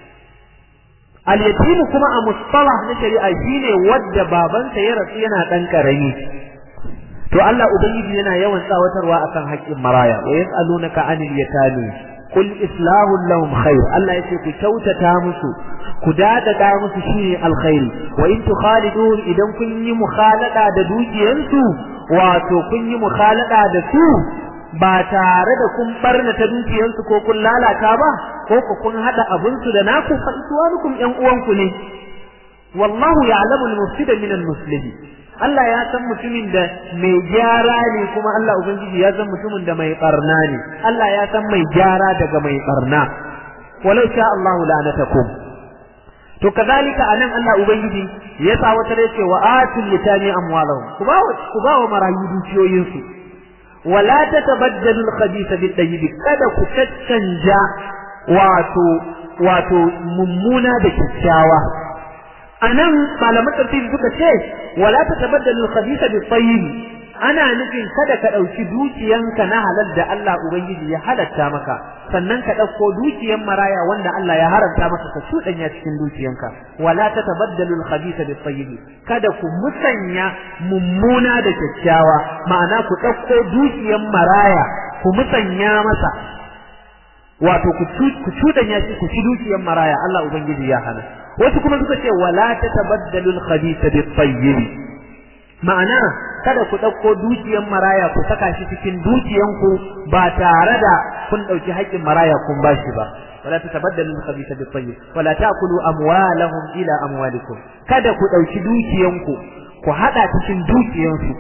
al-yatim kuma a mustalah na shari'a shine wadda babansa ya rasu yana ɗan ƙarami to Allah ubangiji yana yawan tsawatarwa akan haƙƙin maraya wa yas'alunaka 'anil yatami qul islahu lahum khair Allah yace ku kyautata musu ku dadada musu shine alkhairi wa in tukhaliduhum idan kun yi mukhalada da dukiyansu wato kun yi mukhalada da su ba tare da kun barna ta dukiyansu ko kun lalata ba ko ku kun hada abun su da naku fa iswanukum yan uwanku ne wallahu ya'lamu al-mufsida min al-muslih Allah ya san mutumin da mai gyara ne kuma Allah ubangiji ya san mutumin da mai barna ne Allah ya san mai gyara daga mai barna walau sha Allahu la'anatakum to kazalika anan Allah ubangiji ya sa wata da yake wa atul yatami amwalahum ku ba ku ba wa marayu dukiyoyin su wala tatabaddalu al-khabitha bit-tayyib kada ku caccanja wato wato mummuna da kyakkyawa anan malaman tafsiri suka ce wala tatabaddalu al-khabitha bit-tayyib ana nufin kada ka dauki dukiyanka na halal da Allah ubangiji ya halatta maka sannan ka dauko dukiyan maraya wanda Allah ya haramta maka ka shudanya cikin dukiyanka wala tatabaddalu al-khabitha bit-tayyib kada ku musanya mummuna da kyakkyawa ma'ana ku dauko dukiyan maraya ku musanya masa wato ku cudanya shi ku ci dukiyan maraya Allah ubangiji ya hana wasu kuma suka ce wala tatabaddalu al-khabitha bit-tayyib ma'ana kada ku ɗauko dukiyan maraya ku saka shi cikin dukiyanku ba tare da kun ɗauki haƙƙin maraya kun bashi ba wala tatabaddalu al-khabitha bit-tayyib wala ta'kulu amwalahum ila amwalikum kada ku ɗauki dukiyanku ku hada cikin dukiyansu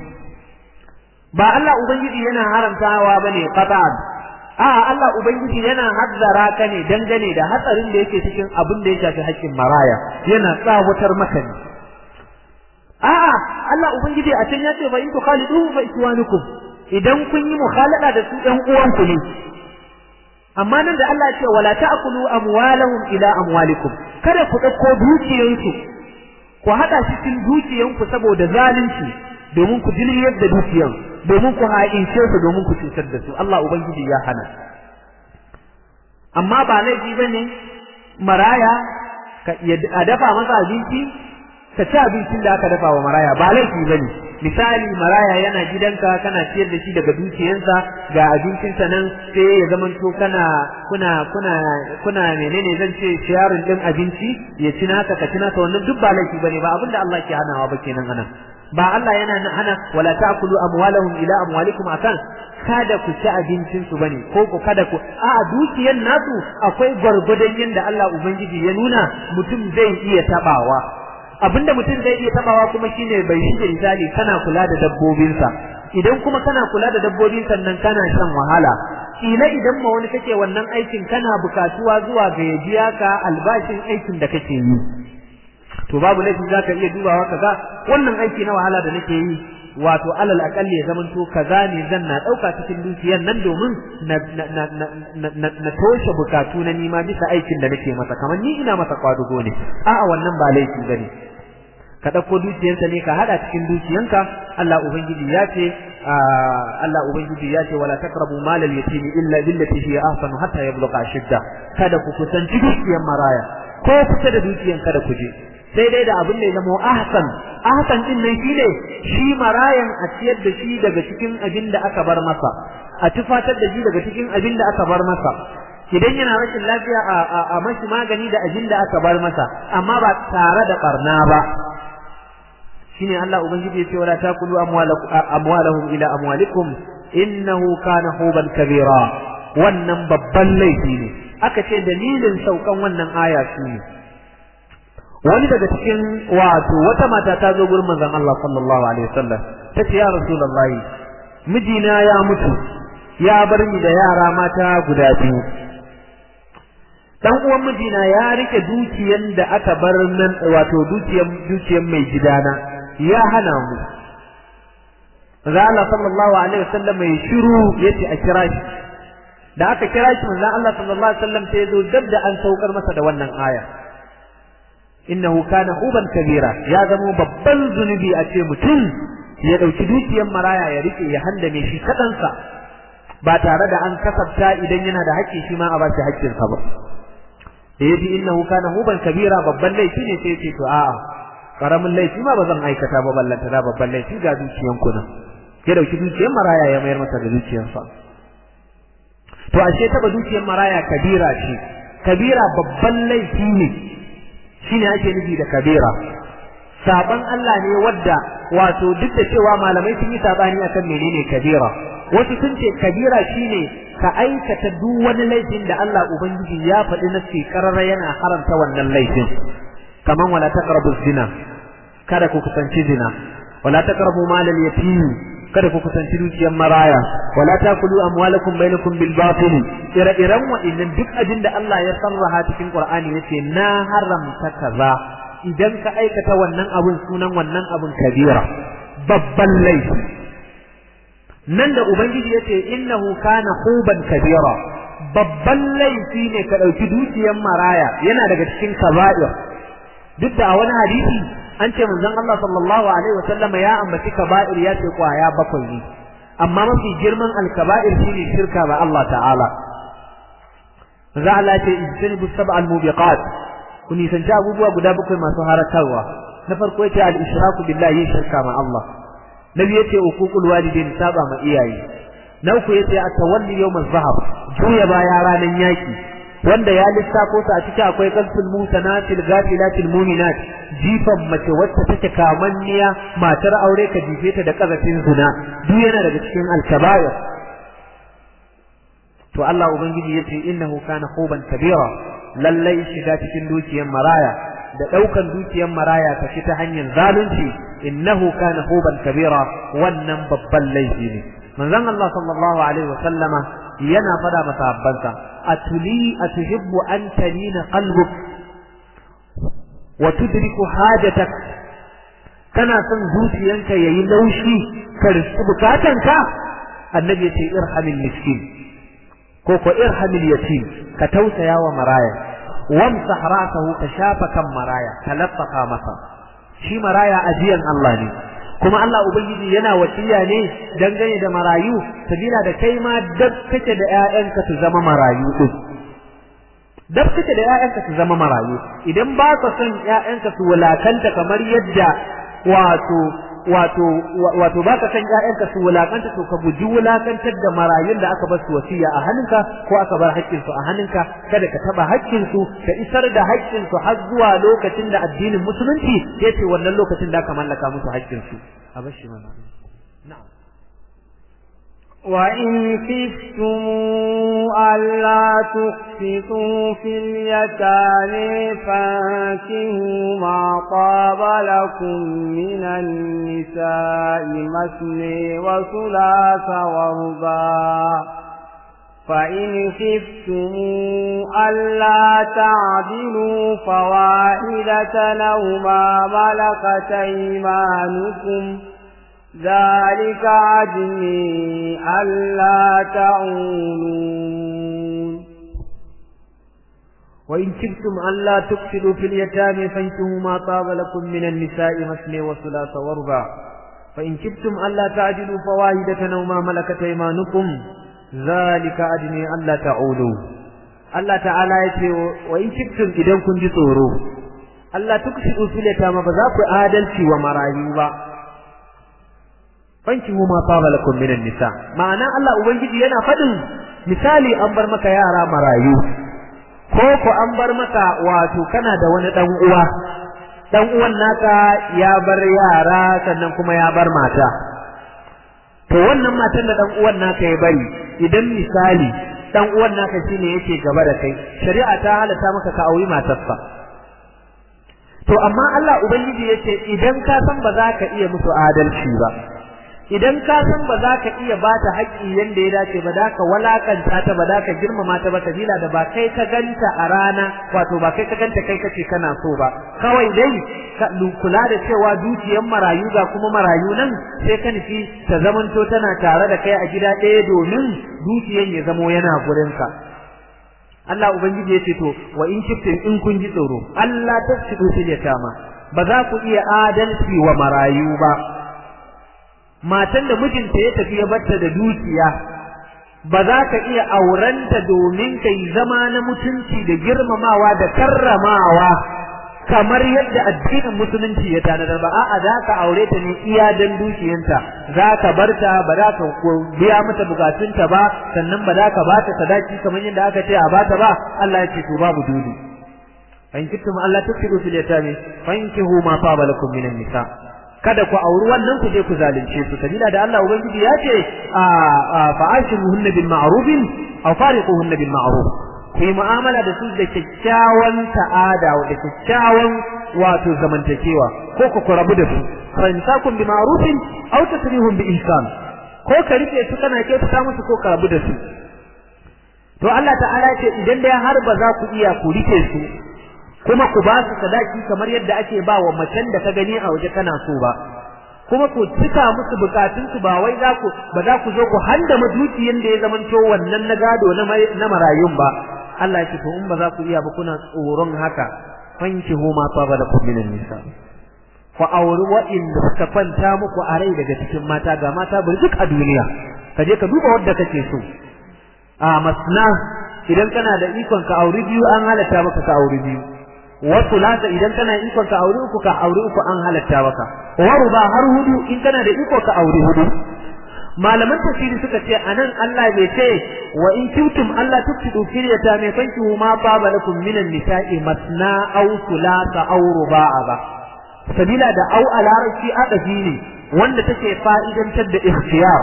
ba Allah ubangiji yana haramtawa bane qat'an a'a Allah ubangiji yana hazzara ka ne dangane da hatsarin da yake cikin abin da ya shafi haƙƙin maraya yana tsawatar maka ne a'a Allah ubangiji a can ya ce fa in tukhalidu fa ikwanukum idan kun yi mukhalada da su ɗan uwanku ne amma nan da Allah ya ce wala ta'kulu amwalahum ila amwalikum kada ku dauko dukiyansu ku hada shi cikin dukiyanku saboda zalunci domin ku diliyar da dukiyan domin ku ha'ince su domin ku cutar da su Allah ubangiji ya hana amma ba laifi bane maraya a dafa masa abinci ka ci abincin da aka dafa wa maraya ba laifi bane misali maraya yana gidanka kana ciyar da shi daga dukiyansa ga abincinsa nan sai ya zamanto kana kuna kuna kuna menene zan ce sharing din abinci ya ci naka ka ci naka wannan duk ba laifi bane ba abinda Allah ke hanawa ba kenan anan ba Allah yana hana wala ta'kulu amwalahum ila amwalikum akan kada ku ci abincin su bane ko ku kada ku a dukiyan nasu akwai gwargwadon yanda Allah ubangiji ya nuna mutum zai iya tabawa abinda mutum zai iya tabawa kuma shine bai shi misali kana kula da dabbobinsa idan kuma kana kula da dabbobin sannan kana shan wahala kila idan ma wani kake wannan aikin kana bukatuwa zuwa ga ya biya ka albashin aikin da kake yi to babu laifi zaka iya dubawa kaga wannan aiki na wahala da nake yi wato alal akalli ya zamanto kaza ne zan na dauka cikin dukiyar nan domin na na na na toshe bukatu na nima bisa aikin da nake masa kamar ni ina masa kwadugo ne a'a wannan ba laifi bane ka ɗauko dukiyarsa ne ka haɗa cikin dukiyanka Allah ubangiji ya ce Allah ubangiji ya ce wala taqrabu mal al yatim illa billati hiya ahsanu hatta yablugha shidda kada ku kusanci dukiyar maraya ko kusa da dukiyan kada ku je sai dai da abin da ya zama ahsan ahsan din nan shine shi marayan a ciyar da shi daga cikin abin da aka bar masa a tufatar da shi daga cikin abin da aka bar masa idan yana rashin lafiya a mashi magani da abin da aka bar masa amma ba tare da barna ba shine Allah ubangiji yace wala takulu amwalahum ila amwalikum innahu kana huban kabira wannan babban laifi ne aka ce dalilin saukan wannan aya shine wani daga cikin wato wata mata ta zo gurin manzon Allah sallallahu alaihi wasallam tace ya rasulullahi mijina ya mutu ya bar ni da yara mata guda biyu dan uwan mijina ya rike dukiyan da aka bar nan wato dukiyan dukiyan mai gidana ya hana mu Manzo Allah sallallahu alaihi wasallam mai shiru yace a kira shi da aka kira shi manzo Allah sallallahu alaihi wasallam sai zo dab da an saukar masa da wannan aya innahu kana huban kabira ya zama babban zunubi a ce mutum ya dauki dukiyar maraya ya rike ya handame shi kadansa ba tare da an kasafta idan yana da haƙƙi shi ma a bashi haƙƙinsa ba da yaji innahu kana huban kabira babban laifi ne sai ce to a'a karamin laifi ma ba zan aikata ba ballanta da babban laifi ga dukiyan ku nan ya dauki dukiyar maraya ya mayar masa da dukiyarsa to ashe taba dukiyar maraya kabira ce kabira babban laifi ne shine ake nufi da kabira saban Allah ne wadda wato duk da cewa malamai sun yi sabani akan menene kabira wasu sun ce kabira shine ka aikata duk wani laifin da Allah ubangiji ya faɗi na karara yana haramta wannan laifin kaman wala taqrabu zina kada ku kusanci zina wala taqrabu malal yatim kada ku kusanci dukiyar maraya wala takulu amwalakum bainakum bil batil ire-iren wa'annan duk abin da Allah ya sarraha cikin Qur'ani yace na haramta kaza idan ka aikata wannan abun sunan wannan abun kabira babban laifi nan da ubangiji yace innahu kana huban kabira babban laifi ne ka dauki dukiyar maraya yana daga cikin kaba'ir duk da a wani hadisi an ce manzon Allah sallallahu alaihi wa sallama ya ambaci kaba'ir ya ce kwaya bakwai ne amma mafi girman alkaba'ir shine shirka ba Allah ta'ala za Allah ce ijtanibu sab'al mubiqat ku nisanci abubuwa guda bakwai masu haratarwa na farko yace al-ishraku billahi shirka ma Allah na biyu yace uququl walidain saba ma iyaye na uku yace at-tawalli yawm az-zahab juya baya ranan yaki wanda ya lissafo su a ciki akwai qalbul musanatil ghafilatil mu'minat jifan mace wacce take kamanniya matar aure ka jife ta da kazafin zina duk yana daga cikin al-kaba'ir to Allah ubangiji yace innahu kana huban kabira lallai shiga cikin dukiyar maraya da daukan dukiyar maraya ta ta hanyar zalunci innahu kana huban kabira wannan babban laifi ne manzon Allah sallallahu alaihi wa sallama yana fada masa abbansa atuli atuhibbu an talina qalbuk wa tudriku hajatak kana son zuciyanka yayi laushi ka riski bukatanka annabi ya ce irhamil miskin ko ko irhamil yatim ka tausaya wa maraya wamsah ra'sahu ka shafa kan maraya ka laffaka masa shi maraya ajiyan Allah ne kuma Allah ubangiji yana wasiya ne dangane da marayu sabila da kai ma dab kake da ƴaƴanka su zama marayu din dab kake da ƴaƴanka su zama marayu idan ba ka son ƴaƴanka su wulakanta kamar yadda wato wato wato baka san ƴaƴanka su wulakanta to ka guji wulakantar da marayun da aka bar su wasiya a hannunka ko aka bar haƙƙin su a hannunka kada ka taba haƙƙin su ka isar da haƙƙin su har zuwa lokacin da addinin musulunci yace wannan lokacin da aka mallaka musu haƙƙin su a bar shi mana na'am وإن خفتم ألا تقسطوا في اليتامى فانكحوا ما طاب لكم من النساء مثني وثلاث ورباع فإن خفتم ألا تعدلوا فواحدة أو ما ملكت أيمانكم ذلك عدني ألا تعولون وإن كبتم ألا تقتلوا في اليتامى فانكحوا ما طاب لكم من النساء مثني وثلاث ورباع فإن كبتم ألا تعدلوا فواحدة أو ما ملكت أيمانكم ذلك أدني ألا تعولوا الله تعالى يقول وإن كبتم إذا كنت tsoro Allah tuksidu fil yatama ba za ku adalci wa marayu ba fankihu ma saba lakum minan nisa ma'ana Allah ubangiji yana fadin misali an bar maka yara marayu ko ko an bar maka wato kana da wani dan uwa dan uwan naka ya bar yara sannan kuma ya bar mata to wannan matan da dan uwan naka ya bari idan misali dan uwan naka shine yake gaba da kai shari'a ta halatta maka ka auri matarsa to amma Allah ubangiji yace idan ka san ba za ka iya musu adalci ba idan ka san ba za ka iya ba ta haƙƙi yanda ya dace ba da ka walakanta ta ba da ka girmama ta ba kabila da ba kai ka ganta a rana wato ba kai ka ganta kai kace kana so ba kawai dai ka kula da cewa dukiyar marayu ga kuma marayu nan sai ka nufi ta zamanto tana tare da kai a gida ɗaya domin dukiyar ya zamo yana gurinka Allah ubangiji ya ce to wa in kiftin in kun ji tsoro Allah tafsidu fil yatama ba za ku iya adalci wa marayu ba matan da mijinta ya tafi ya batta da dukiya ba za ka iya aurenta domin ka yi zama na mutunci da girmamawa da karramawa kamar yadda addinin musulunci ya tanadar ba a'a za ka aure ta ne iya dan dukiyanta za ka bar ta ba za ka biya mata bukatunta ba sannan ba za ka ba ta sadaki kamar yadda aka ce a bata ba Allah ya ce to babu dole fa in kuntum Allah tuksidu fil yatami fankihu ma taba lakum minan nisa kada ku auri wannan ku je ku zalunce su sabila da Allah ubangiji ya ce fa ashiruhunna bil ma'ruf aw fariquhunna bil ma'ruf ku yi mu'amala da su da kyakkyawan ta'ada da kyakkyawan wato zamantakewa ko ku ku rabu da su fa in takum bi ma'rufin aw tasrihum bi ihsan ko ka rike su kana ke ta musu ko ka rabu da su to Allah ta'ala ce idan dai har ba za ku iya ku rike su kuma ku ba su sadaki kamar yadda ake ba wa macen da ka gani a waje kana so ba kuma ku cika musu bukatun su ba wai za ku ba za ku zo ku handa madukiyin da ya zamanto wannan na gado na marayun ba Allah ya ce to in ba za ku iya ba kuna tsoron haka fankihu ma saba da kum minan nisa ku auri wa'inda suka kwanta muku a rai daga cikin mata ga mata burjuk a duniya ka je ka duba wadda kake so a masna idan kana da ikon ka auri biyu an halatta maka ka auri biyu wasu lata idan kana ikon ka auri uku ka auri uku an halatta maka waru ba har hudu in kana da iko ka auri hudu malaman tafsiri suka ce anan Allah bai ce wa in kuntum Allah tufsidu fil yatami fankihu ma baba lakum minan nisa'i masna aw thulatha aw ruba'a ba sabila da au a larabci adafi ne wanda take fa'idantar da ikhtiyar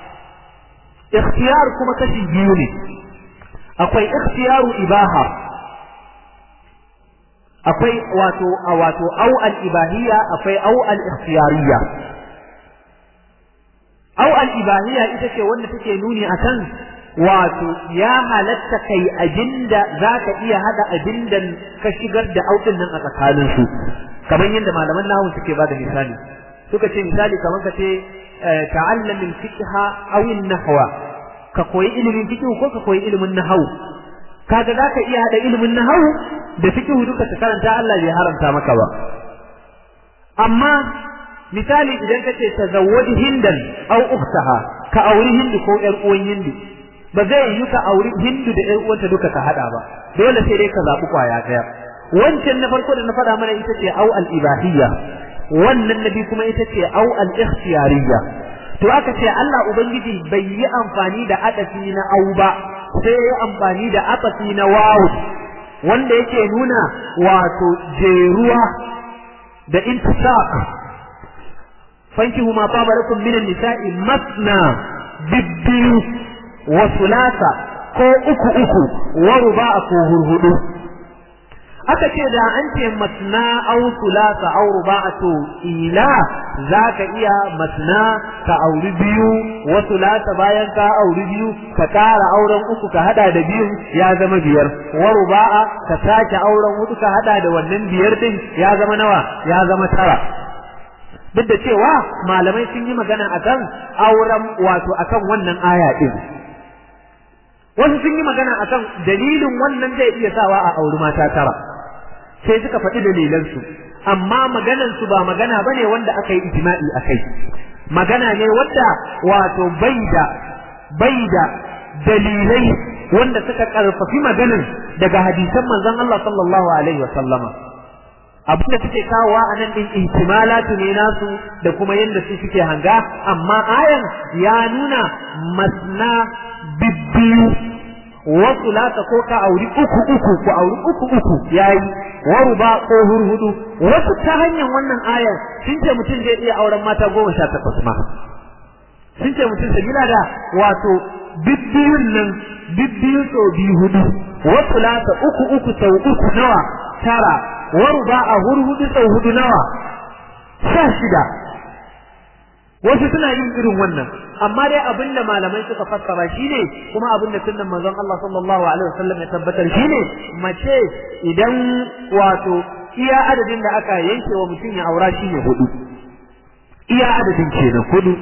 ikhtiyar kuma kashi biyu ne akwai ikhtiyaru ibaha akwai wato wato au al ibahiyya akwai au al ikhtiyariyya au al ibahiyya ita ce wanda take nuni akan wato ya halatta kai abinda zaka iya hada abinda ka shigar da audin nan a tsakanin su kamar yadda malaman nahwu suke bada misali suka ce misali kamar ka ce ta'allam al-fiqha aw an-nahwa ka koyi ilimin fiqh ko ka koyi ilimin nahwu kaga zaka iya hada ilimin nahwu da fiqh duka ka karanta Allah bai haramta maka ba amma misali idan ka ce tazawwaj hindan aw ukhtaha ka auri hindu ko ƴar uwan hindu ba zai yi ka auri hindu da ƴar uwanta duka ka hada ba dole sai dai ka zabi kwaya daya wancan na farko da na faɗa mana ita ce au al ibahiyya wannan nabi kuma ita ce au al ikhtiyariyya to aka ce Allah ubangiji bai yi amfani da adafi na au ba sai ya amfani da adafi na wawu wanda yake nuna wato jeruwa da intisaq fankihu ma taba lakum min an-nisa'i masna bibbiyu wa thulatha ko uku uku wa ruba'a ko hurhudu aka ce da an ce masna aw thulatha aw ruba'a to ila zaka iya masna ka auri biyu wa thulatha bayan ka auri biyu ka kara auren uku ka hada da biyu ya zama biyar wa ruba'a ka sake auren hudu ka hada da wannan biyar din ya zama nawa ya zama tara duk da cewa malamai sun yi magana akan auren wato akan wannan aya din wasu sun yi magana akan dalilin wannan zai iya sawa a auri mata tara sai suka faɗi dalilan su amma maganan su ba magana bane wanda aka yi ijma'i akai magana ne wanda wato bai da bai da dalilai wanda suka karfafi maganan daga hadisan manzon Allah sallallahu alaihi wa sallama abin da suke kawowa a nan din ihtimalatu ne nasu da kuma yadda su suke hanga amma ayan ya nuna masna bibbiyu wasu lata ko ka auri uku uku ko auri uku uku yayi waruba ko hurhudu wasu ta hanyar wannan ayan sun ce mutum zai iya auren mata goma sha takwas ma sun ce mutum sabila da wato bibbiyun nan bibbiyu sau biyu hudu wasu lata uku uku sau uku nawa tara waruba a hurhudu sau hudu nawa sha shida wasu suna yin irin wannan amma dai abinda malamai suka fassara shine kuma abinda sunnan manzon Allah sallallahu alaihi wasallam ya tabbatar shine mace idan wato iya adadin da aka yanke wa mutum ya aura shine hudu iya adadin kenan hudu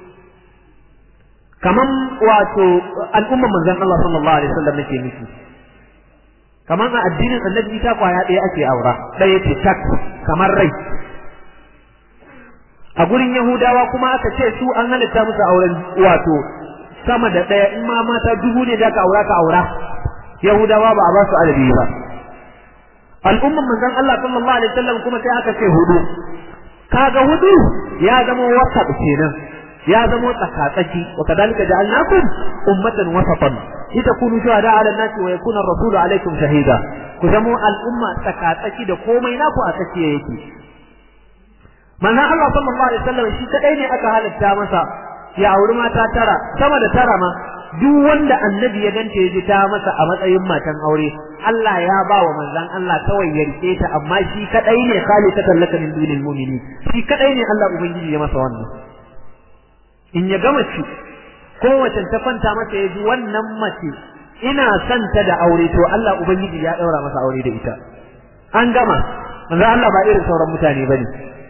kaman wato al'umman manzon Allah sallallahu alaihi wasallam nake nufi kamar a addinin annabi ita kwaya ɗaya ake aura ɗaya ce tak kamar rai a gurin yahudawa kuma aka ce su an halitta musu auren wato sama da ɗaya in ma mata dubu ne da ka aura ka aura yahudawa ba a ba su adadi ba al'umman manzon Allah sallallahu alaihi wasallam kuma sai aka ce hudu kaga hudu ya zama wasat kenan ya zama tsakatsaki wa kadalika ja'alnakum ummatan wasatan litakunu shuhada 'ala an-nasi wa yakuna ar-rasulu 'alaykum shahida ku zama al'umma tsakatsaki da komai naku a tsakiya yake manzon Allah sallallahu alaihi wasallam shi kadai ne aka halitta masa ya auri mata tara sama da tara ma duk wanda annabi ya ganta ya ji ta masa a matsayin matan aure Allah ya ba wa manzon Allah kawai ya rike ta amma shi kadai ne ta tallaka min dunil mu'minin shi kadai ne Allah ubangiji ya masa wannan in ya gama ci kowace ta kwanta masa ya ji wannan mace ina son ta da aure to Allah ubangiji ya daura masa aure da ita an gama manzon Allah ba irin sauran mutane bane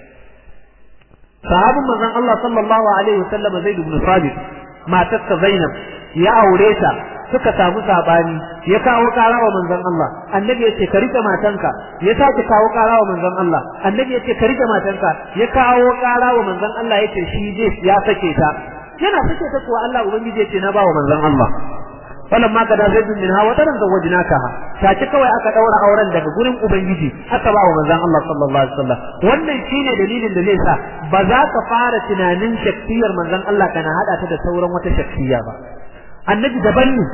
sahabin manzon Allah sallallahu alaihi wasallam Zaid ibn Sabit matarsa Zainab ya aure ta suka samu sabani ya kawo kara wa manzon Allah annabi yace ka rike matanka ya sake kawo kara wa manzon Allah annabi yace ka rike matanka ya kawo kara wa manzon Allah yace shi zai ya sake ta yana sake ta kuwa Allah ubangiji yace na ba wa manzon Allah falamma kada zaidun minha wa taran zawajnakaha take kawai aka daura auren daga gurin ubangiji aka ba wa manzon Allah sallallahu alaihi wasallam wannan shine dalilin da zai sa ba za ka fara tunanin shakkiyar manzon Allah kana hada ta da sauran wata shakkiya ba annabi daban ne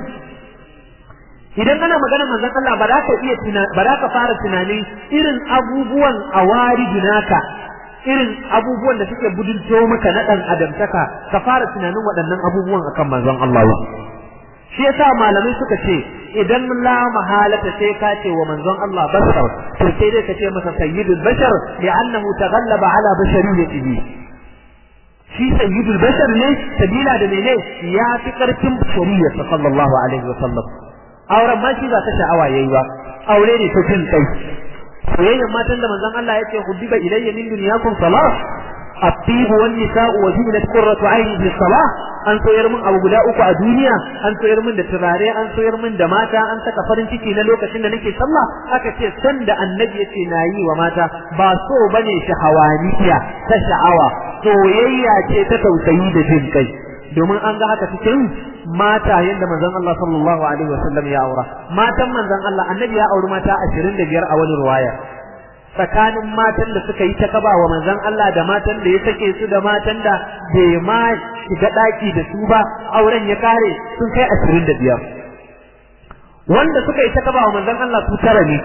idan ana magana manzon Allah ba za ka iya ba za ka fara tunanin irin abubuwan awari naka irin abubuwan da suke budurto maka na dan adamtaka ka fara tunanin waɗannan abubuwan akan manzon Allah ba shi yasa malamai suka ce idan la mahalata sai ka ce wa manzon Allah basar to sai dai ka ce masa sayyidul bashar li'annahu taghallaba ala bashariyatihi shi sayyidul bashar ne sabila da mene ya fi karfin shari'a sallallahu alaihi wa sallam auren ma shi ba ta sha'awa yayi ba aure ne ta jin kai soyayyen matan da manzon Allah ya ce hubbiba ilayya min dunyakum salah الطيب والنساء وجبلت قرة عين في الصلاة an soyar min abu guda uku a duniya an soyar min da turare an soyar min da mata an saka farin ciki na lokacin da nake sallah aka ce san da annabi yace na yi wa mata ba so bane shahawaniya ta sha'awa soyayya ce ta tausayi da jin kai domin an ga haka cikin mata yanda manzon Allah sallallahu alaihi wasallam ya aura matan manzon Allah annabi ya auri mata 25 a wani ruwaya tsakanin matan da suka yi ta kaba wa manzon Allah da matan da ya sake su da matan da bai ma shiga daki da su ba auren ya kare sun kai ashirin da biyar wanda suka yi ta kaba wa manzon Allah su tara ne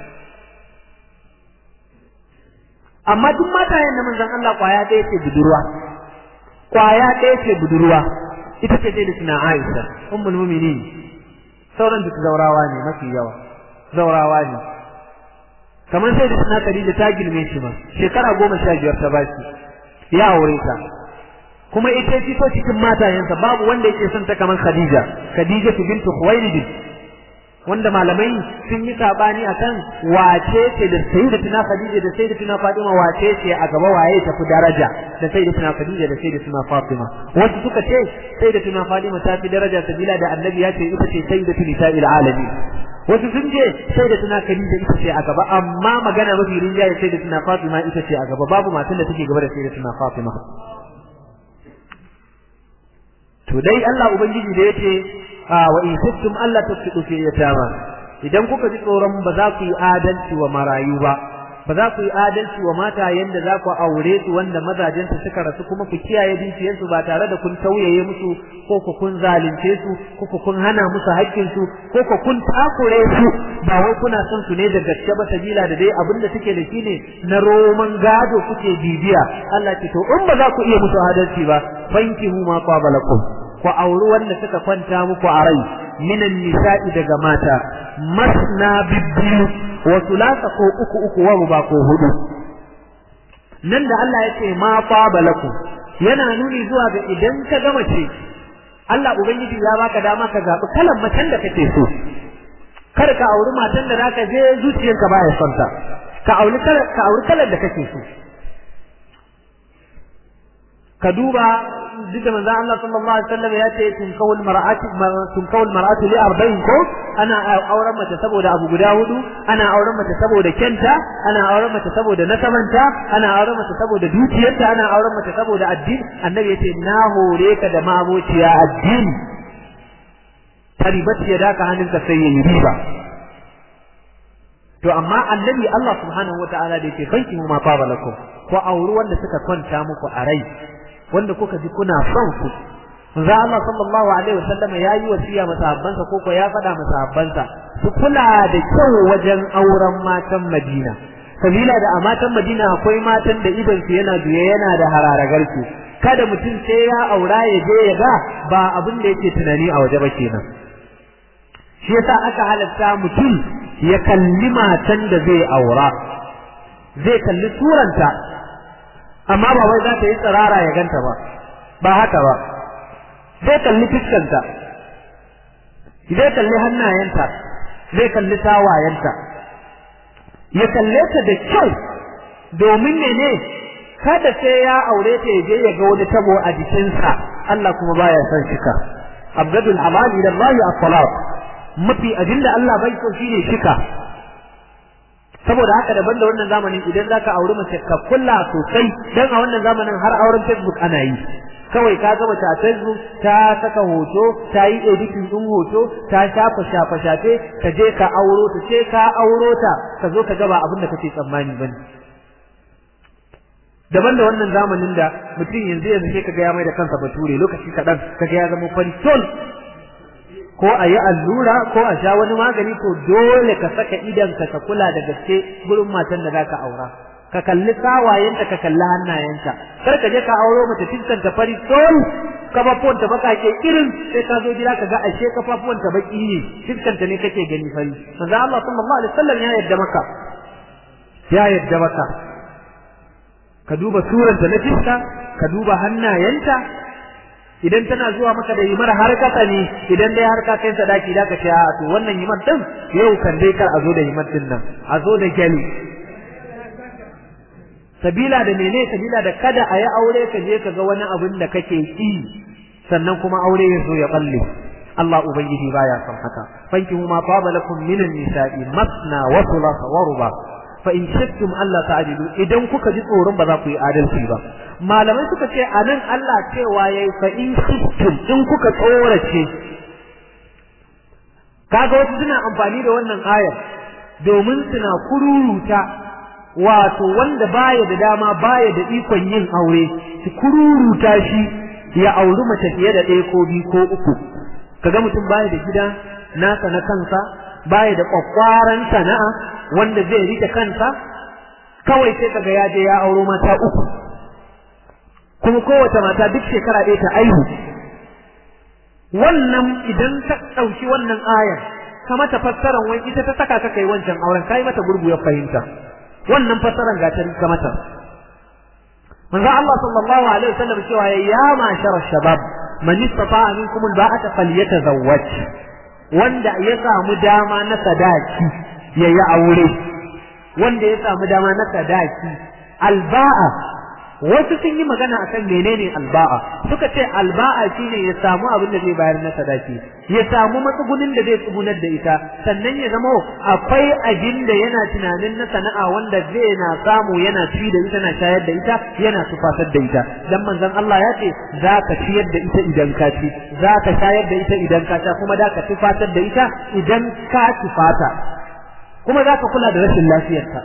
amma duk matayen na manzon Allah kwaya ɗaya ce budurwa kwaya ɗaya ce budurwa ita ce dai suna Aisha ummul mu'minin sauran duk zaurawa ne mafi yawa zaurawa ne kamar sai da suna Khadija ta girme shi ma shekara goma sha biyar ta bashi ya aure ta kuma ita ce to cikin matayensa babu wanda yake son ta kamar Khadija Khadija bintu Khuwailid wanda malamai sun yi sabani akan wace ce da sayyidatuna Khadija da sayyidatuna Fatima wace ce a gaba waye tafi daraja da sayyidatuna Khadija da sayyidatuna Fatima wasu suka ce sayyidatuna Fatima ta fi daraja sabila da annabi ya ce ita ce sayyidatu nisa'il alamin wasu sun ce sai da tuna Khadija ita ce a gaba amma magana mafi rinjaye sai da tuna Fatima ita ce a gaba babu matan da take gaba da sai da tuna Fatima to dai Allah ubangiji da yace wa in kuntum Allah tasfidu fi yatama idan kuka ji tsoron ba za ku yi adalci wa marayu ba ba za ku yi adalci wa mata yanda za ku aure su wanda mazajensu suka rasu kuma ku kiyaye dukiyarsu ba tare da kun tauyaye musu ko ku kun zalunce su ko ku kun hana musu haƙƙin su ko ku kun takure su ba wai kuna son su ne da gaske ba sabila da dai abin da suke da shi ne na roman gado kuke bibiya Allah ce to in ba za ku iya musu adalci ba fankihu ma qabalakum ku auri wanda suka kwanta muku a rai minan nisa'i daga mata masna bibbiyu wa thulatha ko uku uku wa ruba ko hudu nan da Allah ya ce ma qabalakum yana nuni zuwa ga idan ka gama ce Allah ubangiji ya baka dama ka zabi kalan macen da kake so kar ka auri matan da zaka je zuciyarka baya son ta ka auri kalan ka auri kalan da kake so ka duba duk da manzo Allah sallallahu alaihi wasallam ya ce tun kawul mar'ati tun kawul mar'atu li arba'in ko ana auren mace saboda abu guda hudu ana auren mace saboda kenta ana auren mace saboda nasabanta ana auren mace saboda dukiyarta ana auren mace saboda addini annabi yace na hore ka da mabociya addini taribat ya daka hannunka sai yayi riba to amma annabi Allah subhanahu wataala da yake banki ma fa balakum ko auri wanda suka kwanta muku a rai wanda kuka ji kuna son su manzo Allah sallallahu alaihi wasallam ya yi wasiya masahabbansa ko ko ya faɗa masahabbansa su kula da kyau wajen auren matan Madina sabila da a matan Madina akwai matan da idan su yana duye yana da hararagar su kada mutum sai ya aura ya je ya ga ba abin da yake tunani a waje ba kenan shi yasa aka halatta mutum ya kalli matan da zai aura zai kalli suranta amma ba wai za ta yi tsirara ya ganta ba ba haka ba zai kalli fuskanta zai kalli hannayenta zai kalli tawayenta ya kalle ta da kyau domin mene kada sai ya aure ta ya je ya ga wani tabo a jikinsa Allah kuma baya son shika abgadul amal ila Allah as-salat mafi abinda Allah bai so shine shika saboda haka daban da wannan zamanin idan zaka auri mace ka kulla sosai dan a wannan zamanin har auren Facebook ana yi kawai ka ga mace a Facebook ta saka hoto ta yi editing din hoto ta shafa shafa shafe ka je ka auro ta ce ka auro ta ka zo ka ga ba abin da kake tsammani bane daban da wannan zamanin da mutum yanzu yanzu sai kaga ya mai da kansa bature lokaci kaɗan kaga ya zama farisol ko a yi allura ko a sha wani magani to dole ka saka idanka ka kula da gaske gurin matan da zaka aura ka kalli sawayenta ka kalli hannayenka kar ka je ka auro mace fiskan ta fari sol kafafuwan ta bakake irin sai ka zo gida ka ga ashe kafafuwan ta baki ne fiskan ta ne kake gani fari manzo Allah sallallahu alaihi wasallam ya yarda maka ya yarda maka ka duba suranta na fiska ka duba hannayenta idan tana zuwa maka da himar har kasa ne idan dai har ka kai sadaki da ka ce a to wannan himar din yau kan dai kar a zo da himar din nan a zo da gyali sabila da mene sabila da kada a yi aure ka je ka ga wani abin da kake ki sannan kuma aure ya zo ya balle Allah ubangiji baya son haka fankihu ma taba lakum minan nisa'i masna wa thulatha wa ruba fa in shakkum Allah ta'dilu idan kuka ji tsoron ba za ku yi adalci ba malamai suka ce anan Allah cewa yayi fa in shakkum in kuka tsorace kaga wasu suna amfani da wannan ayar domin suna kururuta wato wanda baya da dama baya da ikon yin aure su kururuta shi ya auri mace fiye da ɗaya ko biyu ko uku kaga mutum baya da gida nasa na kansa baya da kwakwaran sana'a wanda zai rike kansa kawai sai kaga ya je ya auro mata uku kuma kowace mata duk shekara ɗaya ta aihu wannan idan ta ɗauki wannan ayar ka mata fassaran wai ita ta saka ka kai wancan auren kai mata gurgu ya fahimta wannan fassaran ga ta rika mata manzo Allah sallallahu alaihi wasallam cewa ya mashara shabab man istata'a minkum alba'ata falyatazawwaj wanda ya samu dama na sadaki yayi aure wanda ya samu dama na sadaki alba'a wasu sun yi magana akan menene alba'a suka ce alba'a shine ya samu abin da zai bayar na sadaki ya samu matsugunin da zai tsugunar da ita sannan ya zama akwai abin da yana tunanin na sana'a wanda zai na samu yana ci da ita na shayar da ita yana tufatar da ita dan manzon Allah ya ce za ka ciyar da ita idan ka ci za ka shayar da ita idan ka sha kuma da ka tufatar da ita idan ka tufata kuma za ka kula da rashin lafiyarta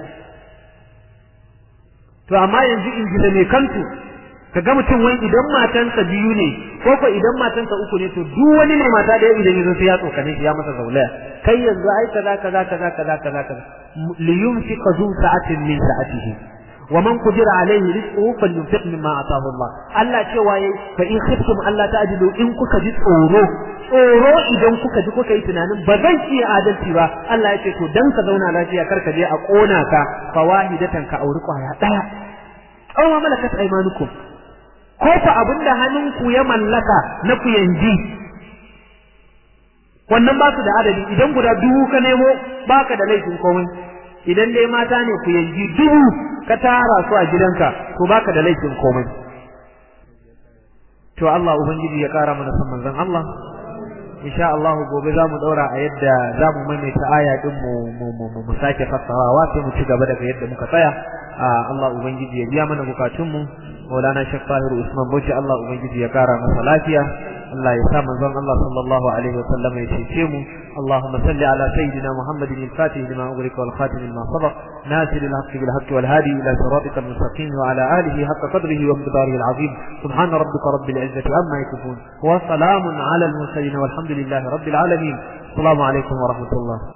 to amma yanzu in ji da mai kantu kaga mutum wai idan matansa biyu ne ko ko idan matansa uku ne to duk wani ne mata da idan yazo sai ya tsokane shi ya masa zaulaya kai yanzu ai kaza kaza kaza kaza kaza kaza li yunfiq zu sa'atin min sa'atihi wa man qadira alayhi rizquhu falyunfiq mimma ataahu Allah Allah cewa yayi fa in khiftum Allah ta'dilu in kuka ji tsoro tsoro idan kuka ji kuka yi tunanin ba zan iya adalci ba Allah ya ce to dan ka zauna lafiya kar ka je a kona ka fawahidatan ka auri kwaya daya aw ma malakat aymanukum ko fa abinda hannunku ya mallaka na ku yanji wannan ba su da adadi idan guda dubu ka nemo baka da laifin komai idan dai mata ne ku yanji dubu ka tara su a gidanka to baka da laifin komai to Allah ubangiji ya kara mana san manzon Allah insha Allah gobe zamu daura a yadda zamu maimaita aya din mu mu mu sake fassarawa sai mu ci gaba daga yadda muka tsaya Allah ubangiji ya biya mana bukatun mu Maulana Sheikh Tahir Usman Bauchi Allah ubangiji ya kara masa lafiya Allah ya sa manzon Allah sallallahu alaihi wa sallam ya cece mu اللهم صل على سيدنا محمد الفاتح لما أغلق والخاتم لما سبق ناصر الحق بالحق والهادي إلى صراطك المستقيم وعلى آله حق قدره ومقداره العظيم سبحان ربك رب العزة عما يصفون وسلام على المرسلين والحمد لله رب العالمين السلام عليكم ورحمة الله